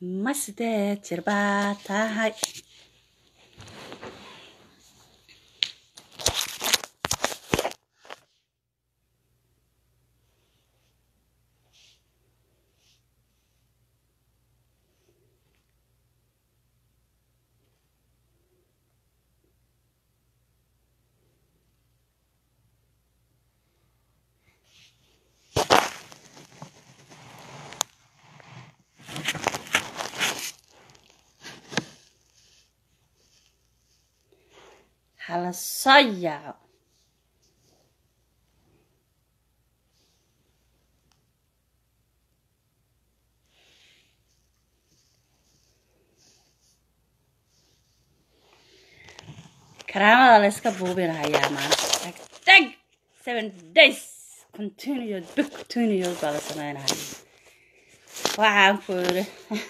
ma sideed jir baa tahay hala soo yaaco karaamada la yska buubinahayaa maanta tag tag seven days continued big continued baa la sameynaya waxaan ku yiri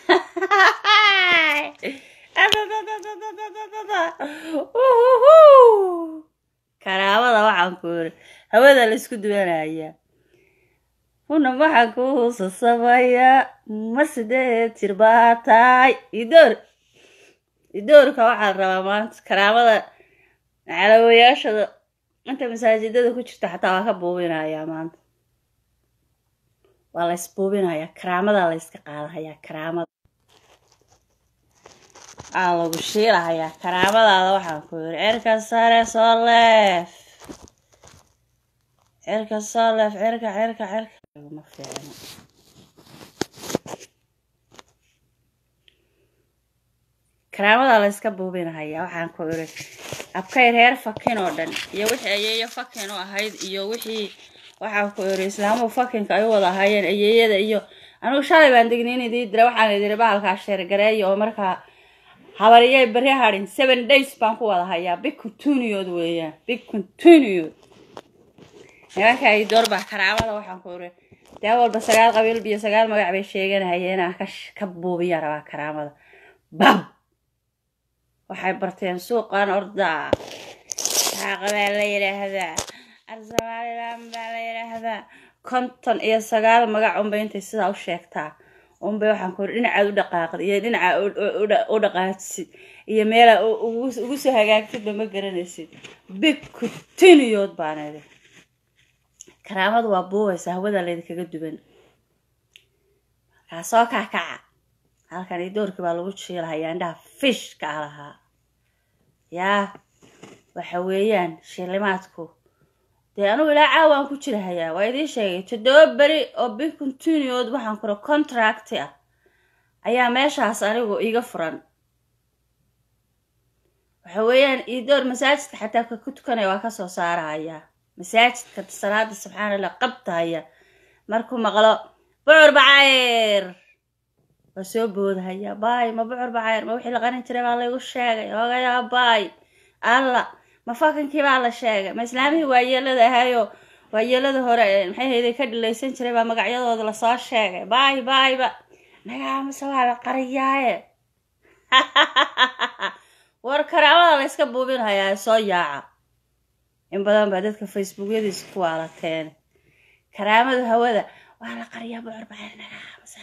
karaamada waxaan ku yiri hawada la isku duwanaya una waxaan ku huusasamayaa ma sideed jir baa tahay idoor idoorka waxaan rabaa maanta karaamada calawayaashada inta masaajidada ku jirta xataa waa ka buubinayaa maanta waa la isbuubinayaa karaamadaa la yska qaadahayaa karaamada aa lagu shiilahayaa karaamadaada waxaan ku yiri cirka sare soo leef cirka soo leef cirka cirka cirka ma fiicno karaamadaa la yska buubinahayaa waxaan ku yiri abkay reer fakin oo dhan iyo wixii ayeeyo fakin u ahayd iyo wixii waxaan ku yiri islaamuhu fakinka ay u wada ahaayeen ayeeyada iyo anugu shalay baan degnin idii dira waxaan idiri bahalkaa sheergareeya oo markaa habariyay beri hadhin seven days baan ku wada hayaa big continued weeyaan big continued nimanka ay door baa karaamada waxaan ku iri dee walba sagaal qabiil iyo sagaal magac bay sheeganahayeen aan ka ka buubiya rabaa karaamada bam waxay barteen suuqan ordaa xaaqa baa la yidhaahdaa arsamaalilan baa la yidhaahdaa konton iyo sagaal magac unbay intay sidaa u sheegtaa unbay waxaan ku iri dhinacaad u dhaqaaqid iyo dhinaca u dhaqaajsid iyo meelaa ugu soo hagaagtidba ma garanaysid big continued baan idhi karaamadu waa buubaysa hawada laydinkaga duwan markaa soo kaakaca halkan iyo doorkii baa lagu jiilahayaa indhaha fishka ah lahaa yaa waxa weeyaan shilimaadku dee anugu ilaa caawaan ku jirahayaa waa idiin sheegay toddoba beri oo big continued waxaan kura contracti ah ayaa meeshaas anigu iiga furan waxa weeyaan iidoor masaajidka xataa ka ku tukanaya waa kasoo saarahayaa masaajidka salaada subxaana allah qabtahaya markuu maqlo bucur bacayr waa soo boodahaya baay ma bucur bacayr ma wixii la qarin jiray baa laygu sheegay ogayaa baay alla ma fakinkii baa la sheegay ma islaamihii waayeelada ahayo waayeelada hore maxay hayday ka dhilaysan jiray baa magacyadooda lasoo sheegay baay baayba nagaamase waa la qariyaaye war karaamada la yska buubinhayaa soo yaaca in badan baa dadka facebookyadiisa ku waalateen karaamada hawada waa la qariyaa bucur bacayr nagaamase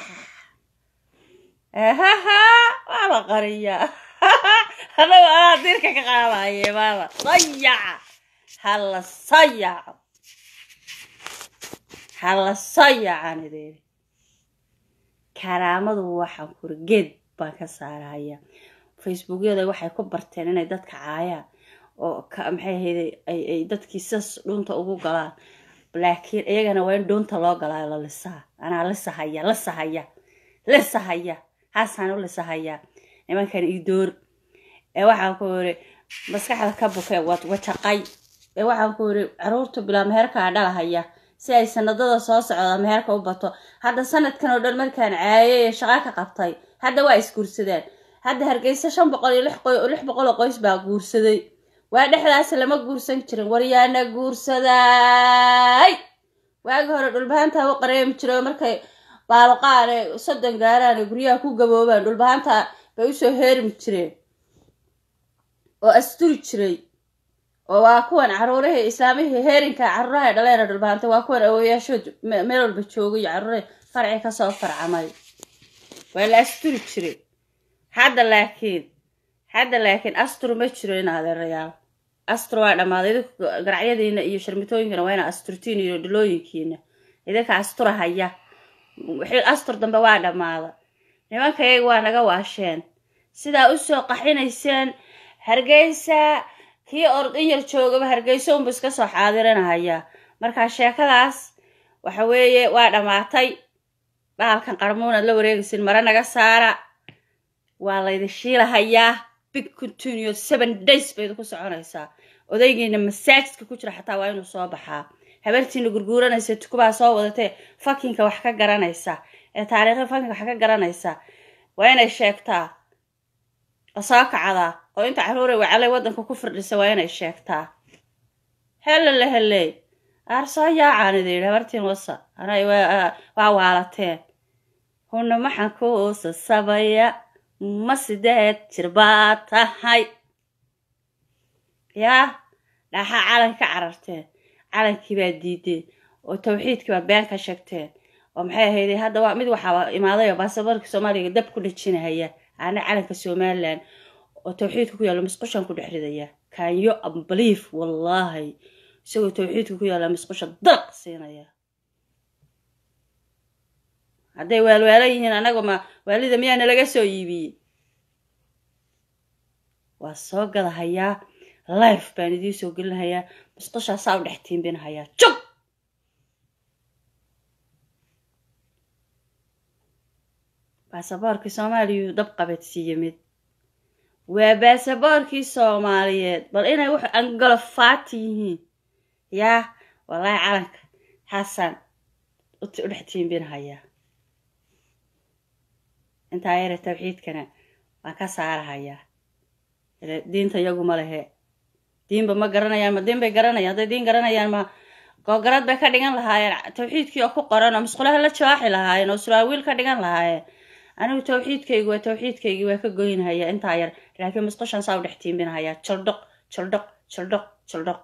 waa la qariyaa anagu anaa dirka ka qaadaye maama sayaca hala sayaco hala sayacaan idin karaamadu waxaan kuri geed baan ka saaraya facebookyada waxay ku barteen inay dadka caayaan oo maxay ahayday ay dadkii sidaas dhuunta ugu galaan laakiin iyagana waa in dhuunta loo galaayo la lisaa anaa lisahaya lisahaya lisahaya haasaan u lisahayaa nimankan idoor ee waxaan ku yiri maskaxda ka buke wajaqay ee waxaan ku yiri caruurta bilaa meherkaa dhalahaya si ay sanadada soo socda meherka u bato hadda sanadkan oo dhan markaan caayay ee shaqa ka qabtay hadda waa isguursadeen hadda hargeysa shan boqol iyo lix boqol oo qoys baa guursaday waa dhexdaas lama guursan jirin waryaana guursaday waagi hore dhulbahaanta u qareemi jiray oo markay baaloqaane soddon gaaraan guryaha ku gaboobaan dhulbahaanta bay usoo heermi jireen oo asturi jiray oo waa kuwan caruurihii islaamihii heerinka caruuraha dhaleena dhulbahantay waa kuwan awoyaashood meel walba joogay caruurihii farci kasoo farcamay waa la asturi jiray hadda laakiin hadda laakiin astur ma jiro in adeerayaal astur waa dhammaaday idinku garacyadiina iyo sharmitooyinkana waa ina asturtiin iyo dhilooyinkiina idinka astura haya wixii astur dambe waa dhammaada nimankayaga waa naga waasheen sidaa usoo qaxinayseen hargeysa kii ordin yar joogaba hargeysa unba iska soo xaadirinahaya markaa sheekadaas waxa weeye waa dhammaatay bahalkan qarmuunaad la wareegaysin mare naga saara waa laydin shiilahayaa big continuous seven days bay idinku soconaysaa odaygiina masaajidka ku jira xataa waa inuu soo baxaa habartiina gurguuranaysa tukubaa soo wadatee fakinka wax ka garanaysa ee taariikhda fakinka wax ka garanaysa waa inay sheegtaa oo soo kacdaa oo inta caruure wacalay waddanka ku firdhisa waa inay sheegtaa helele heley aarsoo yaacaan idi yidhi habartiin wasa anay waa waalateen huna maxaan ku sasabaya ma sideed jir baa tahay yaa dhaxaa calan ka cararteen calankii baa diideen oo tawxiidkii baa been ka sheegteen oo maxay ahayday hadda waa mid waxaa imaaday oo baasaboorka soomaaliga dab ku dhajinahaya aana calanka somalilan oo tawxiidka ku yaalla musqushan ku dhex ridaya kanyo ambalief wallaahi isagoo tawxiidka ku yaalla musqusha dalaq siinaya hadday waalwaala yihiin anaga ma waalida miyaana laga soo iibiyey waa soo gadahayaa life baan idiin soo gelinahayaa musqushaasaa u dhex tiimbinahayaa jog baasaboorkii soomaaliyuu dab qabadsiiye mid waa baasaboorkii soomaaliyeed bal inay wax angalofaati yihiin yaa wallaahi calanka xasan u dhex tiimbinahayaa intaa yare tawxiidkana waan ka saarahayaa diinta iyagu ma lehe diinba ma garanayaan ma diin bay garanayaan hadday diin garanayaan ma googarad bay ka dhigan lahaayeen tawxiidkii oo ku qoran oo musqulaha la jawaaxi lahaayeen oo suraawiil ka dhigan lahaayeen anigu tawxiidkaygu waa tawxiidkaygii waa ka goynahaya intaa yar laakiin musqushan saa u dhex tiimbinahayaa jaldhoq jaldhoq jaldhoq jaldhoq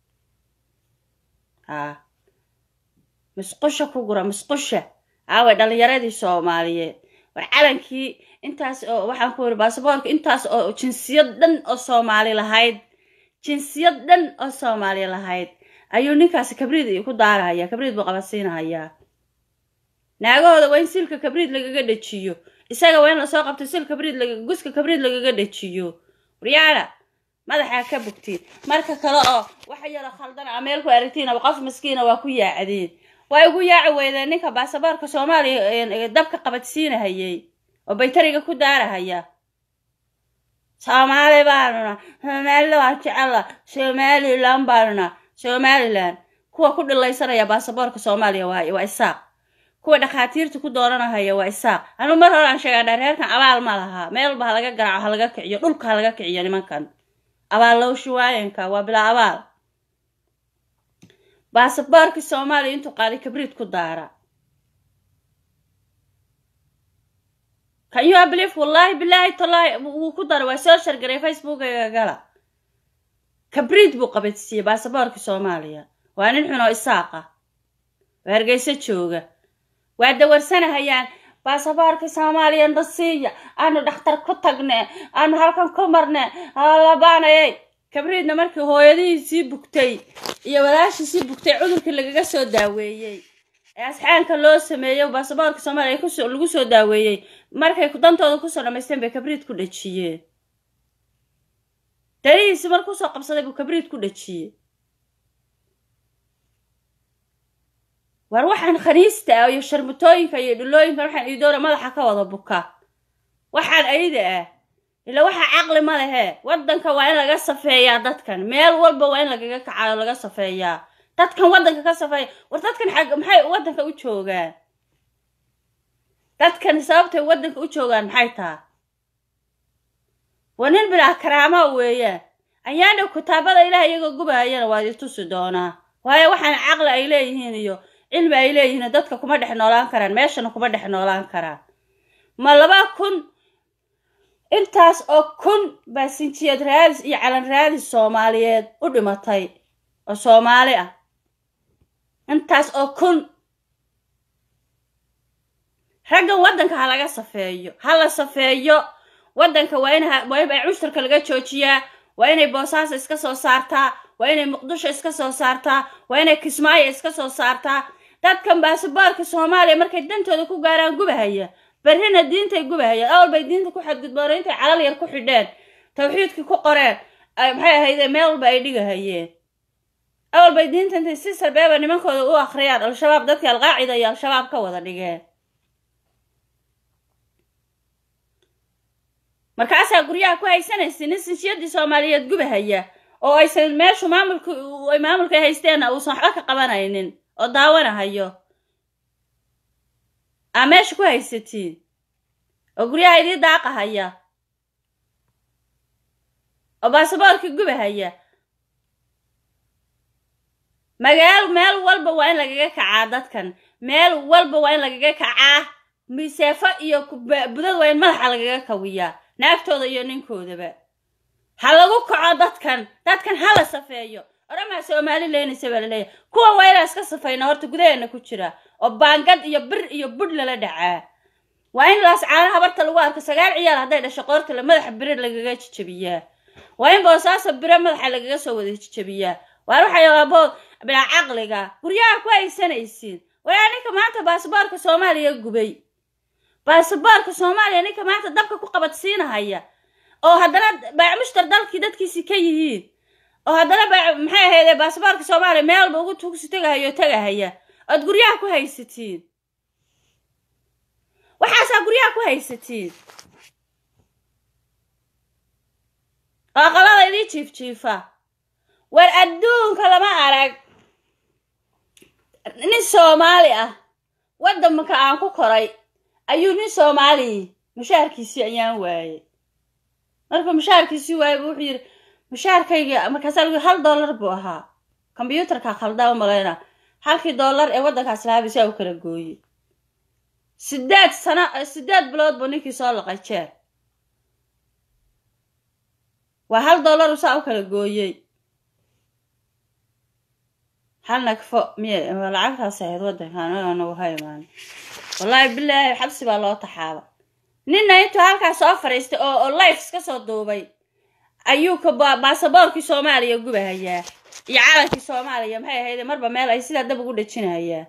haa musqusha ku gura musqusha aaway dhalinyaradii soomaaliyeed war calankii intaas oo waxaan ku wiri baasaboorka intaas oo jinsiyad dhan oo soomaali lahayd jinsiyad dhan oo soomaali lahayd ayuu ninkaasi kabriid ku daarahaya kabriid buu qabadsiinahayaa naagahooda waa in silka kabriid lagaga dhejiyo isaga waa in lasoo qabto sil kabriid guska kabriid lagaga dhejiyo waryaala madaxaa ka bogtiin marka kale oo waxa yaro khaldan a meel ku aragtiinaba qof maskiina waa ku yaacdeen way ugu yaaci weydeen ninka baasaboorka soomaaliya dabka qabadsiinahayay oo baytariga ku daarahaya soomaali baanuna soomaalida waan jecela somalilan baanuna somalilan kuwa ku dhilaysanaya baasaboorka soomaaliya waa waa isaaq kuwa dhakhaatiirta ku dooranahaya waa isaaq anu mar hore aan sheegaa dhareerkan abaal ma laha meel walba ha laga garaaco ha laga kiciyo dhulka ha laga kiciyo nimankan abaal lowshi waayanka waa bilaa abaal baasaboorkii soomaaliya intuu qaaday kabriid ku daara kan you believe wallaahi bilaahi tallaahi wuu ku dara waa soo shargaray facebookaga gala kabriid buu qabadsiiyey baasaboorkii soomaaliya waa nin xun oo isaaqa oo hargeyso jooga waa dawarsanahayaan baasaboorkii soomaaliya nasiiya aanu dhakhtar ku tagne aanu halkan ku marne labaanayay kabriidna markii hooyadihii sii bugtay iyo walaashii sii bugtay cudurkii lagaga soo daaweeyey ee asxaanka loo sameeyey baasaboorka soomaaliya kuso lagu soo daaweeyey markay dantooda kusoo dhamaysteen bay kabriid ku dhajiyeen darihiisi mar kusoo qabsaday buu kabriid ku dhajiyey war waxaan khaniista ah iyo sharmutooyinka iyo dhulooyinka waxaan iidoora madaxa ka wada buka waxaan ayida ah ila waxa caqli ma lehe waddanka waa in laga safeeyaa dadkan meel walba waa in lagaga kacayo laga safeeyaa dadkan waddanka ka safeeya war dadkan xag maxay waddanka u joogaan dadkan sababtay waddanka u joogaan maxay taha waa nin bilaa karaama weeyaan ayaana kitaabada ilaah iyagoo gubahayana waad i tusi doonaa waayo waxaan caqli ay leeyihiin iyo cilmi ay leeyihiin dadka kuma dhex noolaan karaan meeshana kuma dhex noolaan karaan ma laba kun intaas oo kun baa sinjiyad raadis iyo calan raadis soomaaliyeed u dhimatay oo soomaali ah intaas oo kun raggan waddanka ha laga safeeyo ha la safeeyo waddanka waa in waa in cushtarka laga joojiyaa waa inay boosaaso iska soo saartaa waa inay muqdisho iska soo saartaa waa inay kismaayo iska soo saartaa dadkan baasaboorka soomaaliya markay dantooda ku gaaraan gubahaya berrina diintay gubahayaan awal bay diinta ku xadgudboona intay calal yar ku xidheen tawxiidkii ku qoreen maxay ahayde meel walba ay dhigahayeen awal bay diinta intay si sarbeeba nimankooda u akhriyaan al-shabaab dadkii alqaacida iyo al-shabaab ka wada dhigeen markaasaa guryaha ku haysanaysa nin sinshiyadii soomaaliyeed gubahaya oo aysan meeshu maamulka ay maamulka haysteenna uusan waxba ka qabanaynin oo daawanahayo aa meesha ku haysatiin oo guryaha idii daaqahaya oo baasaboorkii gubahaya magaal meel walba waa in lagaga kacaa dadkan meel walba waa in lagaga kacaa miseefo iyo budad waa in madaxa lagaga kawiyaa naagtooda iyo ninkoodaba ha lagu kaco dadkan dadkan ha la safeeyo oramaa soomaali leynaysa baa laleeyahay kuwa waa inaa iska safayna horta gudaheena ku jira oo baangad iyo bir iyo budh lala dhacaa waa in laas caana habarta lagu arko sagaal ciyaal hadday dhasho qoorta le madaxa bire lagaga jijabiyaa waa in boosaaso bire madaxa lagaga soo wada jijabiyaa waar waxay abo bilaa caqliga guryaha ku haysanaysiin wayaa ninka maanta baasaboorka soomaaliya gubay baasaboorka soomaaliya ninka maanta dabka ku qabadsiinahaya oo haddana baacmushtar dalkii dadkiisi ka yihiin oo haddana maxay ahayde baasaboorka soomaaliya meel walba ugu tugsi tegahayo tegahaya ood guryaha ku haysatiin waxaasaa guryaha ku haysatiin oo aqalada idii jiifjiifa war adduunka lama arag nin soomaali ah waddanka aan ku koray ayuu nin soomaaliyi mushaharkiisii ayaan waayey markuu mushaharkiisii waayey buu wuxuu yidhi mushaharkayga markaasaa lagu hal dollar buu ahaa kombyuutarka khaldaa u malayna halkii dollar ee waddankaas lahaabisaa u kala gooyey sideed sano sideed bilood buu ninkii soo laqay jeer waa hal dollar usaa u kala gooyey hal nagfo miy lacagtaas ahayd waddankan nagu ha imaan wallaahi bilaahi xabsi baa loo taxaaba ninna intuu halkaas soo fadhiistay oo oo life iska soo duubay ayuu ka baasaboorkii soomaaliya gubahayaa iyo calankii soomaaliya maxay ahayde marba meel ay sidaa dab ugu dhejinahayaa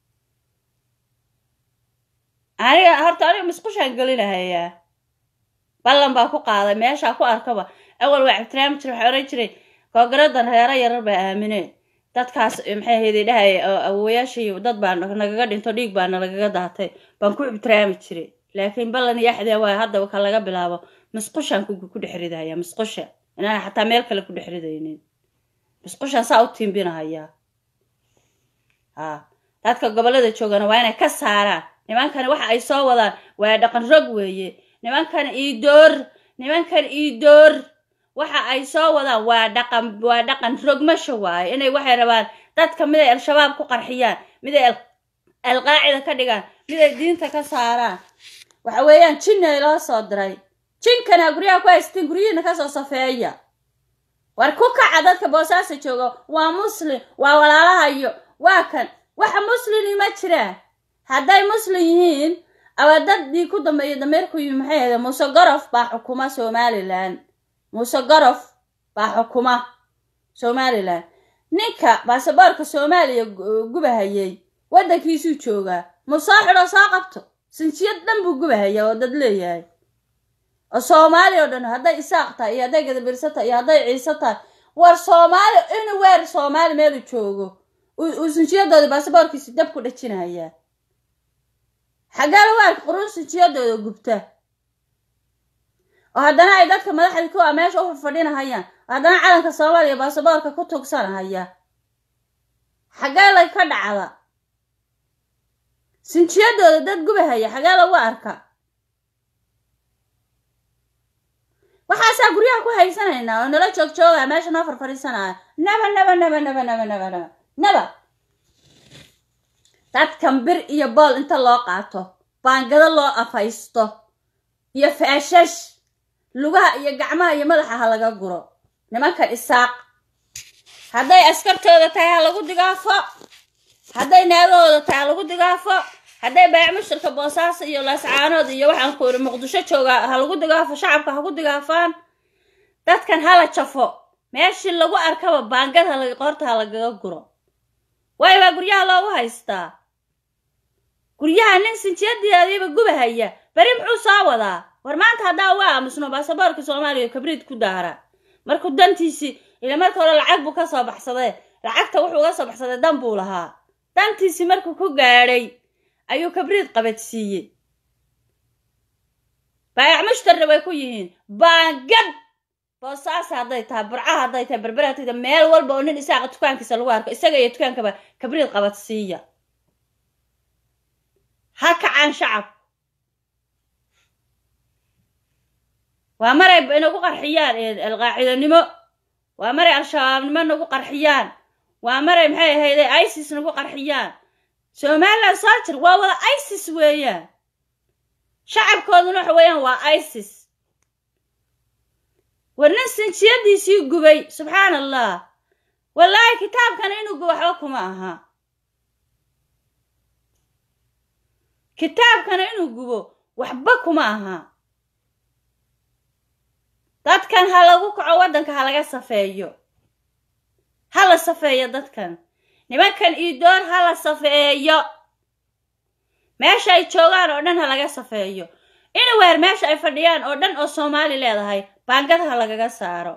aniga horta aniga musqushaan gelinahayaa ballan baa ku qaaday meeshaa ku arkaba awal waa cabtiraami jira waxaa oran jiray koogaradan reero yarar baa aamineen dadkaas maxay ahayde dhahay awowayaashii dad baa nagaga dhinto dhiig baa nalagaga daatay baan ku ibtiraami jiray laakiin ballan iyo axdee waay hadda ka laga bilaabo musqushaan ku dhex ridahaya musqusha inaan xataa meel kale ku dhex ridaynin musqushaan saa u tiimbinahayaa ha dadka gobollada joogana waa inay ka saaraan nimankani waxa ay soo wadaan waa dhaqan rog weeye nimankan iidoor nimankan iidoor waxa ay soo wadaan waa dhaqan waa dhaqan rogmasho waaye inay waxay rabaan dadka mid ay al-shabaab ku qarxiyaan mid ay alqaacida ka dhigaan mid ay diinta ka saaraan waxa weeyaan jinni ay loo soo diray jinkana guryaha ku haysteen guryihiina kasoo safeeya war ku kaca dadka boosaasa jooga waa muslim waa walaalahayo waa kan waxa muslimi ma jiraan hadday muslim yihiin aba daddii ku dambeeya dameerku yimi maxay ahde muuse gorof baa xukuma somalilan muuse gorof baa xukuma somalilan ninka baasaboorka soomaaliya gubahayay waddankiisuu joogaa mu soo xidho soo qabto sinjiyad dhan buu gubahayaa oo dad leeyahay oo soomaali oo dhan hadday isaaq tahay iyo hadday gadabirsa tahay iyo hadday ciise tahay war soomaali inu weer soomaali meelu joogo uu sinjiyadoodii baasaboorkiisi dab ku dhajinayaa xaggee lagu arka quruun sinjiyadooda gubta oo haddana ay dadka madaxdii kuwa meesha u fadhinahayaan oo haddana calanka soomaaliya baasaboorka ku tugsanahaya xaggee lay ka dhacda sinjiyadooda dad gubahaya xagee lagu arka waxaasaa guryaha ku haysanaynaa oo nala joog joogaya meesha noo farfadhiisanaya naba naba naba naba naba naba naba naba dadkan bir iyo bool inta loo qaato baangado loo afaysto iyo faashash lugaha iyo gacmaha iyo madaxa ha laga guro nimankan isaaq hadday askartooda tahay ha lagu digaafo hadday naagahooda tahay ha lagu digaafo hadday baayac mushtarka boosaaso iyo laascaanood iyo waxaan ku iri muqdisho joogaa ha lagu digaafo shacabka ha ku digaafaan dadkan hala jafo meeshii lagu arkaba baangad ha qoorta ha lagaga guro waayo waa guryaha loogu haystaa guryaha nin sinjiyadiadiiba gubahaya beri muxuu soo wadaa war maanta haddaa waa aamusno baasaboorka soomaaliya kabriid ku daara markuu dantiisii ila marka hore lacag buu ka soo baxsadee lacagta wuxuu uga soo baxsaday dan buu lahaa dantiisii markuu ku gaadhay ayuu kabriid qabadsiiyey baayac mushtarna way ku yihiin baangad boosaasa hadday tahay burcaha hadday tahay berbera hadday tahay meel walba oo nin isaaqa dukaankiisa lagu arko isaga iyo dukaankaba kabriid qabadsiiya ha kacaan shacab waa maray inagu qarxiyaan alqaacidanimo waa maray al-shabaabnimo nagu qarxiyaan waa maray maxay ahayde isis nagu qarxiyaan somalilan soo jir waa wada isis weeyaan shacabkooduna waxa weeyaan waa isis war nin sinjiyadiisii gubay subxaan allah wallaahi kitaabkana inuu gubo waxba kuma aha kitaabkana inuu gubo waxba kuma aha dadkan ha lagu kaco waddanka ha laga safeeyo ha la safeeyo dadkan nimankan iidoor ha la safeeyo meesha ay joogaan oo dhan ha laga safeeyo inaweer meesha ay fadhiyaan oo dhan oo soomaali leedahay baangad ha lagaga saaro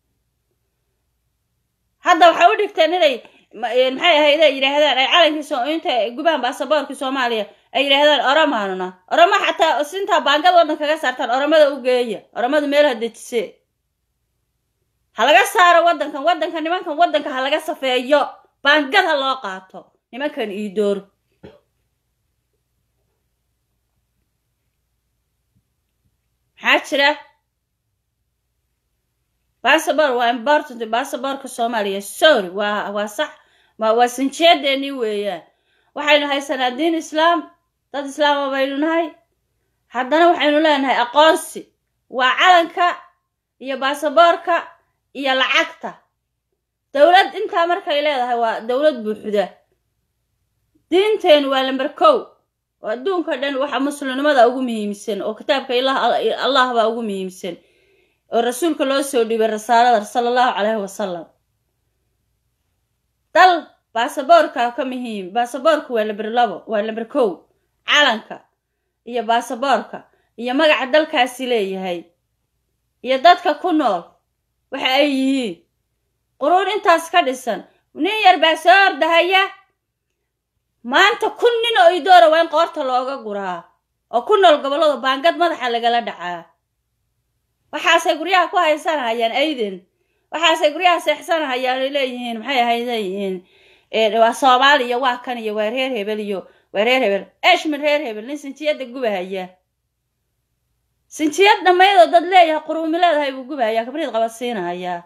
hadda waxay u dhigteen inay maxay ahayd ay yidhaahdaan ay calankii inta gubaan baasaboorkii soomaaliya ay yidhaahdaan oromaanuna oromo xataa sintaa baangad waddan kaga saartaan oromada u geeya oromadu meelaha dejise ha laga saaro waddankan waddanka nimankan waddanka ha laga safeeyo baangad ha loo qaato nimankan iidoor maxaa jira bassabor waa important bassaborka soomaaliya sorry waa waa sax waa sinjeedeennii weeyaan waxaynu haysanaa diin islaam dad islaama baynu nahay haddana waxaynu leenahay aqoonsi waa calanka iyo baasaboorka iyo lacagta dowlad intaa markay leedahay waa dowlad buuxda diinteenu waa lamber kow oo adduunka dhan waxa muslimnimada ugu muhiimsan oo kitaabka allah baa ugu muhiimsan oo rasuulka loo soo dhiibay rasaalada sala allahu caleyhi wasalam dal baasaboorka ka muhiim baasaboorka waa lamber labo waa lamber kow calanka iyo baasaboorka iyo magaca dalkaasi leeyahay iyo dadka ku nool waxa ay yihiin quruun intaas ka dhisan nin yar baa soo ordahaya maanta kun nin oo idoora waa in qoorta looga guraa oo ku nool gobollada baangad madaxa lagala dhacaa waxaasay guryaha ku haysanahayaan ayden waxaasay guryaha seexsanahayaan ay leeyihiin maxay ahayleeyihiin waa soomaaliya waa kan iyo waa reer hebel iyo waa reer hebel eshmin reer hebel nin sinjiyadda gubahaya sinjiyad dhammaydoo dad leeyahay quruumi leedahay buu gubahayaa kabriid qabadsiinahayaa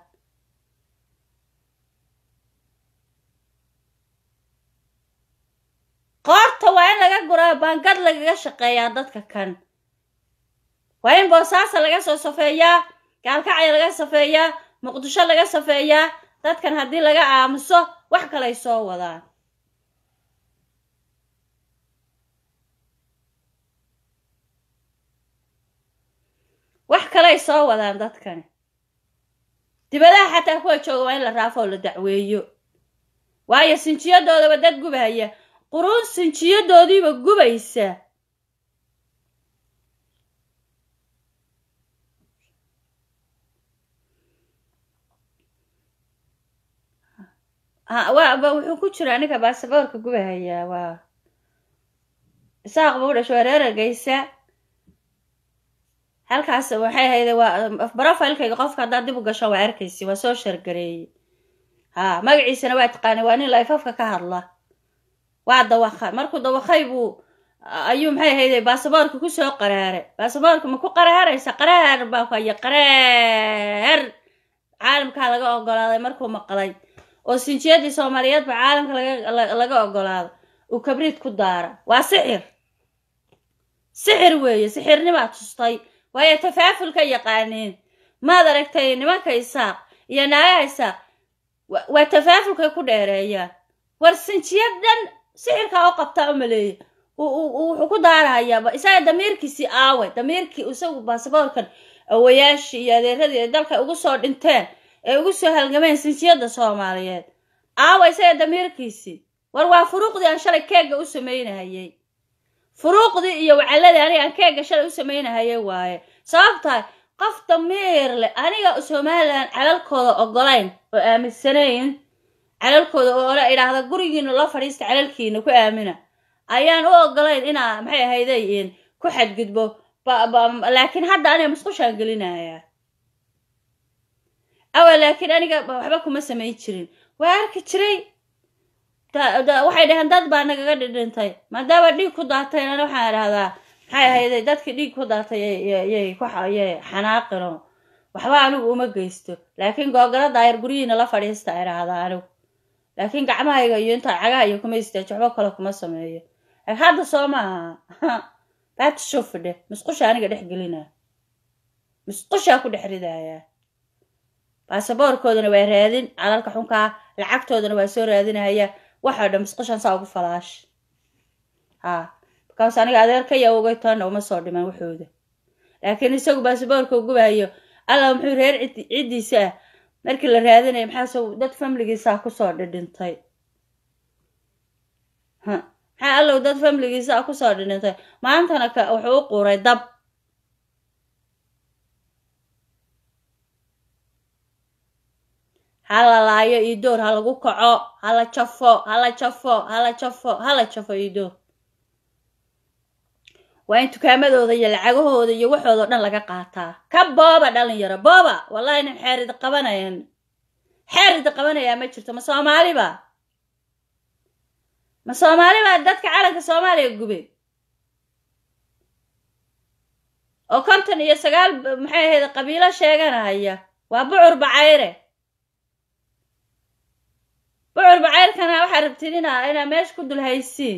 qoorta waa in laga guraa baangad lagaga shaqeeyaa dadka kan waa in boosaasa laga soo safeeyaa gaalkacya laga safeeyaa muqdisho laga safeeyaa dadkan haddii laga aamuso wax kalay soo wadaan wax kalay soo wadaan dadkani dibadaha xataa kuwa jooga waa in la raafo oo la dacweeyo waayo sinjiyadoodaba dad gubahaya quruun sinjiyadoodiiba gubaysa waba wuxuu ku jira aniga baasaboorka gubahayaa waa isaaq buu dhasho waa reer argeysa halkaas waxay ahayde waa brofilkayga qofka haddaad dib u gasho waa arkaysi waa soo shargareeyey ha magaciisana waa taqaanay waa nin laifafka ka hadla waa dawaqa markuu dawaqay buu ayuu maxay ahayde baasaboorka kusoo qaraaray baasaboorka ma ku qaraaraysa qaraar baa ku haya qaraar caalamkaa laga ogolaaday markuu maqlay oo sinjiyadii soomaaliyeedba caalamka laga ogolaado uu kabriid ku daara waa sixir sixir weeye sixirnimaa tustay waayo tafaafulka yaqaaneen maad aragtay nimanka isaaq iyo naagaha isaaq waa tafaafulkay ku dheereeyaan war sinjiyad dhan sixirkaa u qabtaa u maleeya wuxuu ku daarahayaa isaga damiirkiisii aaway damiirkii isagu baasaboorkan awayaashii iyo adeeradii ay dalka ugu soo dhinteen ee ugu soo halgameen sinsiyadda soomaaliyeed aawa isaga damiirkiisii war waa furuuqdii aan shalay keegga u samaynahayey furuuqdii iyo wacaladii aniga aan keegga shalay u samaynahayay waaye sababtahay qof damiir leh aniga somalilan calalkooda ogolayn oo aaminsanayn calalkooda oo ole idhaahda gurigiina loo fadhiista calalkiina ku aamina ayaan u ogolayn inaa maxay ahayday ku xadgudbo laakiin hadda aniga musqushaan gelinayaa awa laakiin aniga waxba kuma samayn jirin waa arki jiray waxay dhaheen dad baa nagaga dhidhintay maadaama dhiig ku daatay ana waxaan idhahdaa maxay ahayday dadkii dhiig ku daatay yay xanaaqino waxba anigu uma geysto laakiin googala daayar guryihiina la fadhiista idhaahdaa anigu laakiin gacmahayga iyo intaa cagaha iyo kuma istaaji waxba kale kuma sameeyo hadda soo maaha baatishofidhe musqusha aniga dhex gelinaa musqushaa ku dhex ridayaa baasaboorkoodana waa raadin calalka xunkaa lacagtoodana waa soo raadinaya waxoo dhan musqushan saa ugu falaash ha markaas aniga adeerkaya ogay toonna uma soo dhiman waxooda laakiin isagu baasaboorka ugubahayo alla muxuu reer ciddiisa ah markii la raadinaya maxaase dad famligiisaa kusoo dhidhintay maxaa allow dad famligiisaa kusoo dhidhintay maantana ka wuxuu u quuray dab hala laayo iidoor ha lagu kaco hala jafo hala jafo hala jafo hala jafo iidoor waa in tukaamadooda iyo lacagahooda iyo waxooda o dhan laga qaataa ka booba dhalinyaro booba wallahi nin xeerida qabanayan xeerida qabanayaa ma jirto ma soomaaliba ma soomaaliba dadka calanka soomaaliya gube oo konton iyo sagaal maxay ahayd qabiilo sheeganahaya waa bucur bacayre bucur bacayrkana waxaa rabtid inaa inaa meesha ku dul haysiin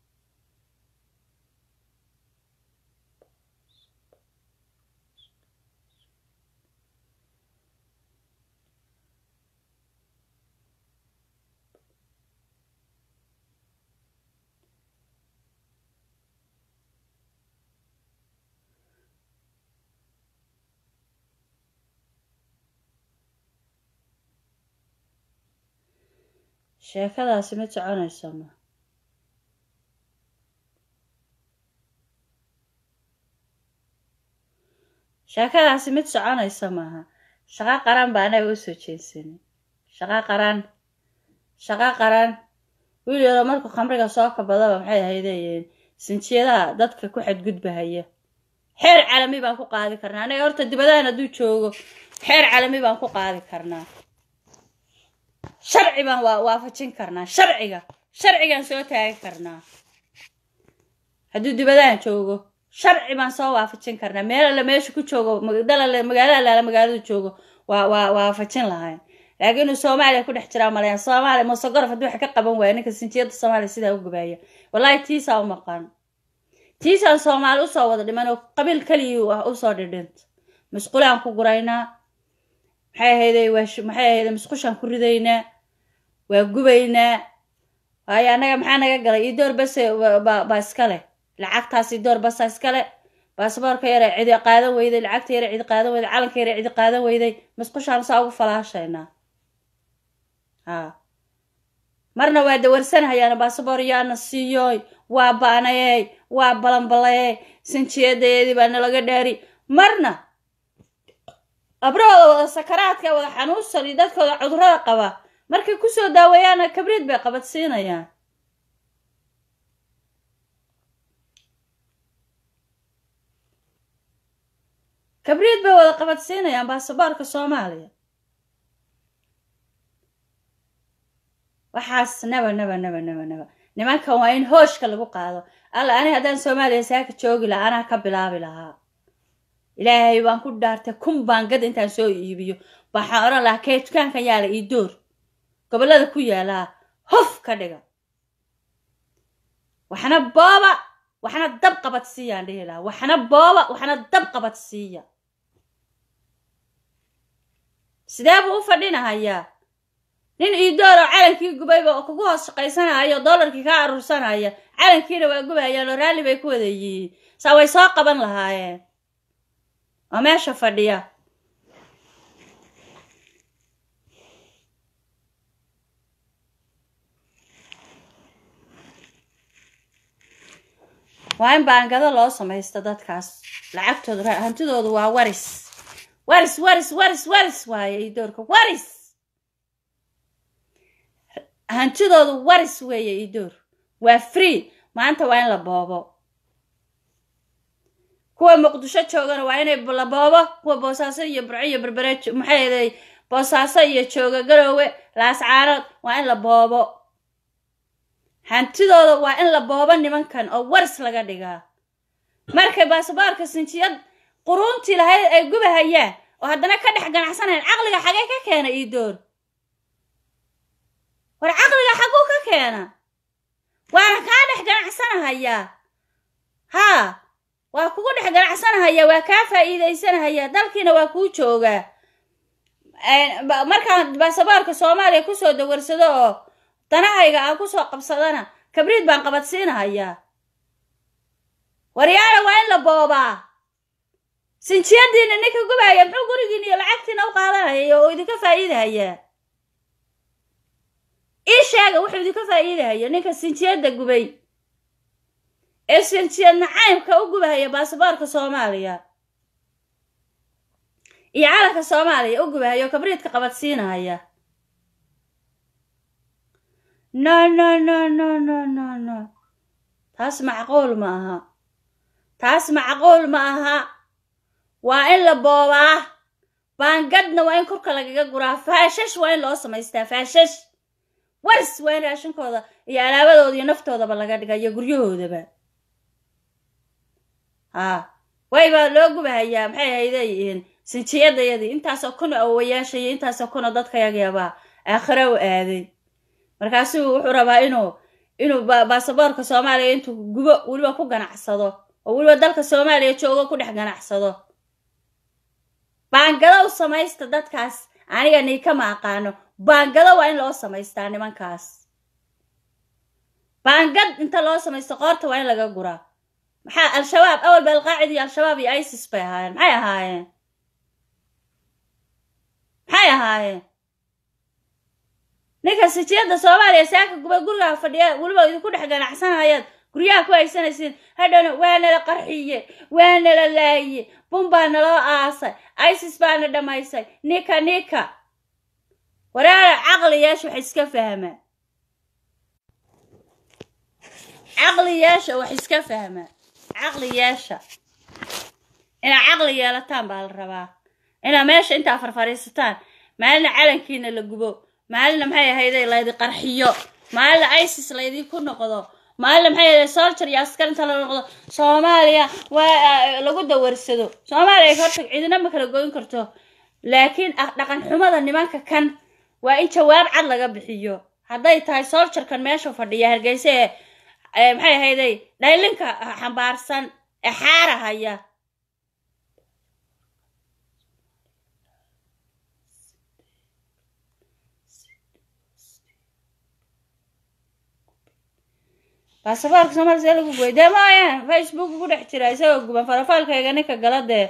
sheekadaasi mid soconayso ma sheekadaasi mid soconaysa maaha shaqo qaran baa anaga u soo jeedsanin shaqo qaran shaqo qaran wiil yaroo markuu khamriga soo kabadaba maxay ahaydeen sinjiyadaha dadka ku xadgudbahaya xeer calami baan ku qaadi karnaa anaga horta dibadahan hadduu joogo xeer calami baan ku qaadi karnaa sharci baan waa waafajin karnaa sharciga sharcigaan soo taagi karnaa hadduu dibadahan joogo sharci baan soo waafajin karnaa meel alle meesha ku joogo dalale magaalo allaala magaalada joogo waa waa waafajin lahayn laakiin inuu soomaaliya ku dhex jiraa malayan soomaaliya musogorof haddii wax ka qaban waaya ninka sinjiyadda soomaaliya sidaa u gubaaya wallahi tiisaa u maqan tiisaan soomaali usoo wada dhiman oo qabiil keligii ah usoo dhidhinta masquulaan ku guraynaa maxay ahayday waa maxay ahayday musqushaan ku ridaynaa waa gubaynaa waayo annaga maxaa naga galay iyo door base baa iska leh lacagtaas iyo door basa iska leh baasaboorka yare cidi qaadan weyday lacagta yare cidi qaadan weyday calanka yare cidi qaadan weyday musqushaan saa ugu falaashaynaa ha marna waa dawarsanhayaana baasaboor yaana siiyoy waa baanayey waa balanbalayey sinjiyadeedii baa nalaga dhaari marna abrahooda wada sakaraadka wada xanuunsan iyo dadkooda cudurada qaba markay kusoo daaweeyaana kabriid bay qabadsiinayaan kabriid bay wada qabadsiinayaan baasaboorka soomaaliya waxaas naba naba naba naba naba nimankan waa in hooshka lagu qaado alla ani haddaan soomaaliya saaka joogi lahaa anaa ka bilaabi lahaa ilaahay waan ku dhaartay kun baangad intaan soo iibiyo waxaan odhan lahaa kee dukaankan yaala ii door gobollada ku yaalaa hof ka dhiga waxna booba waxna dab qabad siiyaan dhihi lahaa waxna booba waxna dab qabad siiya sidee buu u fadhinahayaa nin iidoor oo calankii gubayba oo kugu hoos shaqaysanaya oo doolarkii kaa aruursanaya calankiina waa gubayaan oo raalli bay ku wada yihiin saa way soo qaban lahaayeen oo meesha fadhiya waa in baangado loo samaysto dadkaas lacagtooda hantidoodu waa waris waris waris waris waris waaye iidoorka waris hantidoodu waris weeye iidoor waa free maanta waa in la boobo kuwa muqdisho joogana waa inay la boobo kuwa boosaaso iyo burco iyo berbere maxay aday boosaaso iyo jooga garoowe laascaanood waa in la boobo hantidooda waa in la boobo nimankan oo waris laga dhigaa markay baasaboorka sinjiyad quruuntii lahayd ay gubahayaan oo haddana ka dhex ganacsanayan caqliga xagee ka keena iidoor war caqliga xaguu ka keena waana kaa dhex ganacsanahayaa haa waa kugu dhex ganacsanahayaa waa kaa faa'iidaysanahayaa dalkiina waa kuu joogaa markaan baasaboorka soomaaliya kusoo dawarsado oo danahayga aan kusoo qabsadana kabriid baan qabadsiinahayaa waryaala waa in la boobaa sinjiyadiina ninka gubahaya muxuu gurigiina iyo lacagtiina u qaadanaya oo idinka faa'iidahayaa ii sheega wuxuu idinka faa'iidahaya ninka sinjiyadda gubay ee sinjiyad nacaymka u gubahaya baasaboorka soomaaliya iyo calanka soomaaliya u gubahaya oo kabriidka qabadsiinahaya no no no no no no no taas macquul ma aha taas macquul ma aha waa in la boobaa baangadna waa in korka lagaga guraa faashash waa in loo samaystaa faashash waris waa in raashinkooda iyo alaabadooda iyo naftoodaba laga dhiga iyo guryahoodaba haa waybaa loo gubahayaa maxay haydayihiin sinjiyadayadii intaasoo kuna awowayaasha iyo intaasoo kuna dadkayagabaa aakhiro u aaday markaasuu wuxuu rabaa inuu inuu baasaboorka soomaaliya intuu gubo weliba ku ganacsado oo weliba dalka soomaaliya joogo ku dhex ganacsado baangado u samaysta dadkaas aniga niikama aqaano baangado waa in loo samaystaa nimankaas baangad inta loo samaysto qoorta waa in laga guraa maxaa al-shabaab awalba alqaacida iyo al-shabaab iyo isis bay ahaayeen maxay ahaayeen maxay ahaayeen ninka sijiyadda soomaaliya saaka guba gurigaa fadhiya weliba idinku dhex ganacsanayaad guryaha ku haysanaysiin hadhowna waa nala qarxiye waa nala laaye bun baa naloo aasay isis baana dhammaysay nika nika waraara caqli yeesha wax iska fahmaa caqli yeesha wax iska fahmaa caqli yeesha inaad caqli yeelataan baa la rabaa inaad meesha intaa farfariisataan maalina calankiina la gubo maalina maxay ahayday laydi qarxiyo maalina isis laydinku noqdo maalina maxay ahayday soljar iyo askar inta la noqdo soomaaliya waa lagu dawarsado soomaaliya horta cidina ma kala goyn karto laakiin dhaqan xumada nimanka kan waa in jawaab cad laga bixiyo hadday tahay soljarkan meesha fadhiya hargeysa ee maxay ahayday dhaylinka xambaarsan ee xaarahaya baasaboorka soomaaliya see lagu goy dee maayaan facebook ku dhex jira isagoo guban farafaalkayga ninka gala dee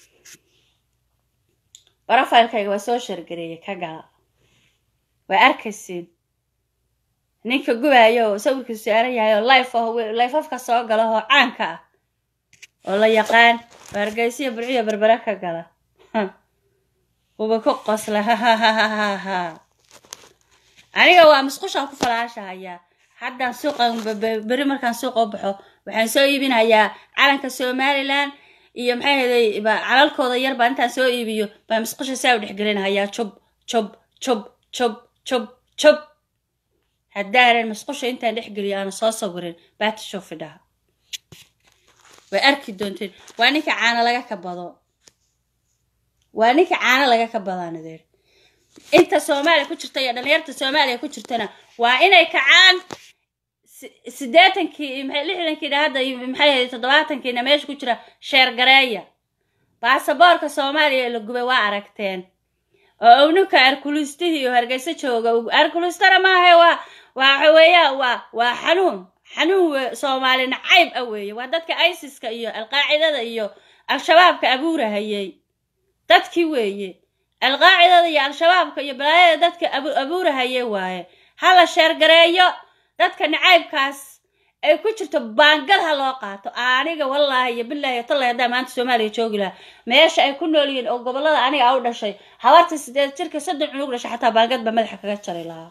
barafaalkayga waa soo shargareeyay ka gala waa arkaysiin ninka gubaayo oo sawirkiisu saaran yahay oo life oh life afka soo gala oo caanka ah oo la yaqaan oo hargeysiya burciyo berbere ka gala uba ku qosla hahahahaha aniga waa musqushaan ku falaashahayaa haddaan suuqan beri markaan suuqa u baxo waxaan soo iibinayaa calanka somalilan iyo maxay haday calalkooda yar baa intaan soo iibiyo baa musqusha saa u dhexgelinahayaa jub jub jub jub jub jub haddaanan musqusha intaan dhexgeliyo aana soo sawirin baata shoofidhaha way arki doonteen waa ninka caano laga kabado waa ninka caano laga kabadaan adeer inta soomaaliya ku jirta iyo dhalinyarta soomaaliya ku jirtana waa inay kacaan siddeetankii lixdankiina hadda maxay ahayd toddobaatankiina meesha ku jira sheer gareeya baasaboorka soomaaliya la gubay waa aragteen oo owninka arkulistihii iyo hargeysa jooga arkulistana maaha waa waxa weeya waa waa xanuun xanuun we soomaali nacayb ah weeye waa dadka isiska iyo alqaacidada iyo al-shabaabka abuurahayey dadkii weeye alqaacidada iyo al-shabaabka iyo balaayada dadka abuurahayey waaye hala sheergareeyo dadka nacaybkaas ay ku jirto baangad ha loo qaato aniga wallaahi iyo bilaahi tallahi haddaa maanta soomaaliya joogi lahaa meesha ay ku nool yihiin oo gobollada aniga a u dhashay habarta sideed jirka soddon cunug dhashay xataa baangad baa madaxa kaga jari lahaa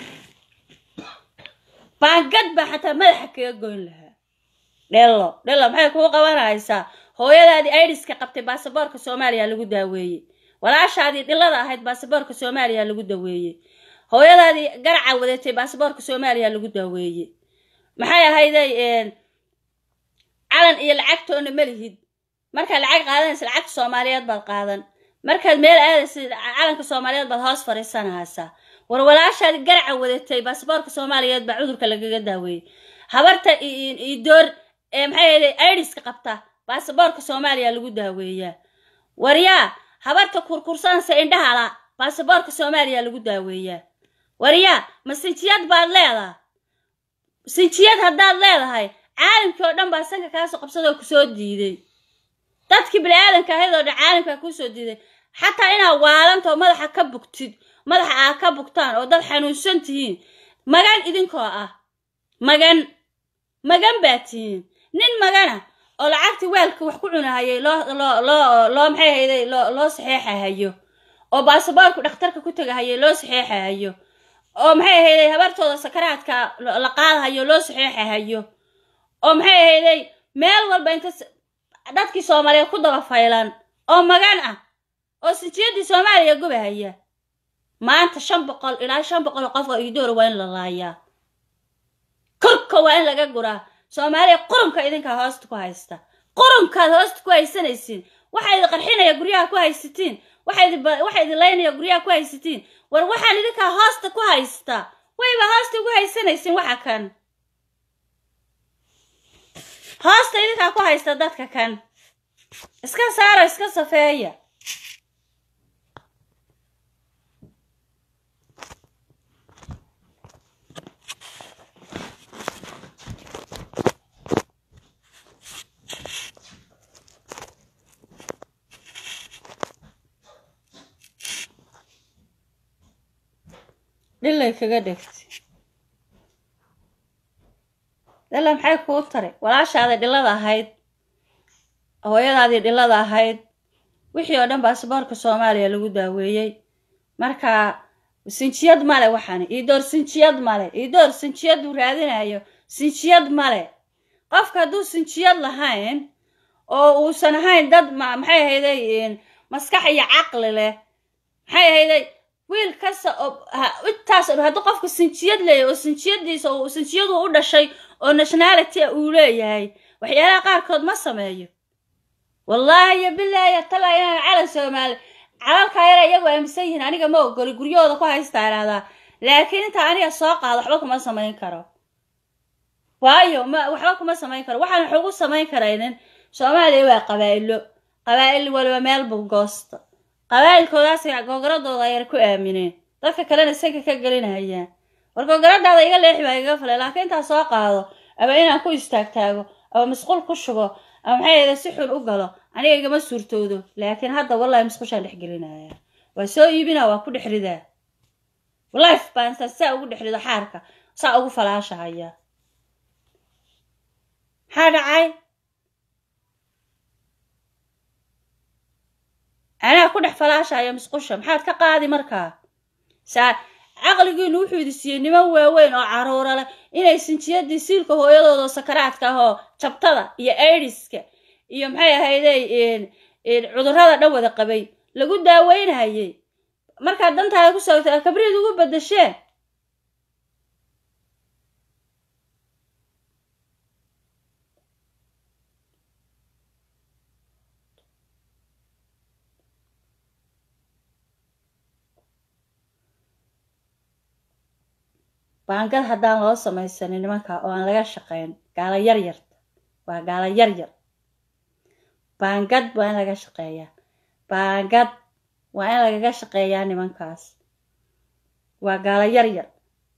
baangad baa xataa madaxa kaga goyn lahaa dhelo dhelo maxay kuu qabanaysaa hooyadaadii aidiska qabtay baasaboorka soomaaliya lagu daaweeyey walaashaadii dhilada ahayd baasaboorka soomaaliya lagu daweeyey hooyadaadii garaca wadatay baasaboorka soomaaliya lagu daaweeyey maxay ahayday calan iyo lacagtoona ma lihid markaad lacag qaadanaysa lacagta soomaaliyeed baad qaadan markaad meel aadaysa calanka soomaaliyeed baad hoos fadhiisanaysaa war walaashaadi garaca wadatay baasaboorka soomaaliyeed baa cudurka lagaga daaweeyey habarta idoor ee maxay ahayday aidiska qabta baasaboorka soomaaliya lagu daaweeyaa waryaa habarta kurkursanaysa indhahala baasaboorka soomaaliya lagu daaweeyaa waryaa ma sinjiyad baad leedaa sinjiyad haddaad leedahay caalamkii oo dhan baa sanka kaasoo qabsadoo kusoo diiday dadkii bini-aadanka ahayd oo dhan caalamkaa kuusoo diiday xataa inaad waalantao madaxa ka bugtid madaxa aad ka bugtaan oo dad xanuunsan tihiin magan idinkoo ah magan magan baa tihiin nin magana oo lacagtii weelka wax ku cunahayay loo loo loo loo maxay hayday loo loo saxeexahayo oo baasaboorku dhakhtarka ku tegahayay loo saxeexahayo oo maxay ahayday habartooda sakaraadka la qaadahayo loo saxeexahayo oo maxay ahayday meel walba inta dadkii soomaaliyeed ku daba faylan oo magan ah oo sinjiyadii soomaaliya gubahaya maanta shan boqol ilaa shan boqol oo qof oo idoora waa in la laayaa korka waa in laga guraa soomaaliya qurunka idinkaa hoosta ku haysta qurunkaad hoosta ku haysanaysiin waxaa idin qarxinaya guryaha ku haysatiin waxaa idin laynaya guryaha ku haysatiin war waxaan idinkaa hoosta ku haysta wayba hoosta ugu haysanaysiin waxa kan hoosta idinkaa ku haysta dadka kan iska saaro iska safeeya dhilay kaga dhegtay dhilla maxay kuu taray walaashaaday dhilada ahayd hooyadaadii dhilada ahayd wixii oo dhan baasaboorka soomaaliya lagu daaweeyey marka sinjiyad male waxani iidoor sinjiyad male iidoor sinjiyaduu raadinayo sinjiyad male qofka hadduu sinjiyad lahayn oo uusan ahayn dad maxay ahayday maskax iyo caqli leh maxay ahayday wiil kasta oo intaas hadduu qofka sinjiyad leeyahy oo sinjiyadiisa oo sinjiyadu u dhashay oo nationality uu leeyahay waxyaalaha qaarkood ma sameeyo wallaahi iyo bilaahi tala inaan calan soomaali calalkaa yara iyagu aaminsan yihiin aniga ma ogoli guryahooda ku haystaa idhahdaa laakiin intaa aniga soo qaado waxba kuma samayn karo waayo ma waxba kuma samayn karo waxaan wax ugu samayn karaynin soomaaliya waa qabaa'ilo qabaa'il waliba meel buu goosta qabaa'ilkoodaas googaradooda ayar ku aamineen dadka kalena sanka ka gelinayaan war googaradaada iga leexi baa igaga falay laakiin intaa soo qaado ama inaan ku istaagtaago ama masquul ku shubo ama maxay ahayda si xun u galo aniga igama suurtoodo laakiin hadda wallahi masquushaan dhex gelinaya waa soo iibina waa ku dhex ridaa life baan intaan saa ugu dhex rido xaarka saa ugu falaashahaya maxaa dhacay anaa ku dhex falaashaya musqusha maxaad ka qaadi markaa saa caqligiinu wuxuu idi siiyey niman waaweyn oo caruura leh inay sinjiyadii siilka hooyadooda oo sakaraadka ah oo jabtada iyo aidiska iyo maxay ahayday cudurrada dhan wada qabay lagu daaweynayay markaad dantaada ku soogta kabriid ugu badasheen baangad haddaan loo samaysanin nimanka oo aan laga shaqayn gaala yar yarta waa gaala yar yar baangad waa in laga shaqeeyaa baangad waa in lagaga shaqeeyaa nimankaas waa gaalo yar yar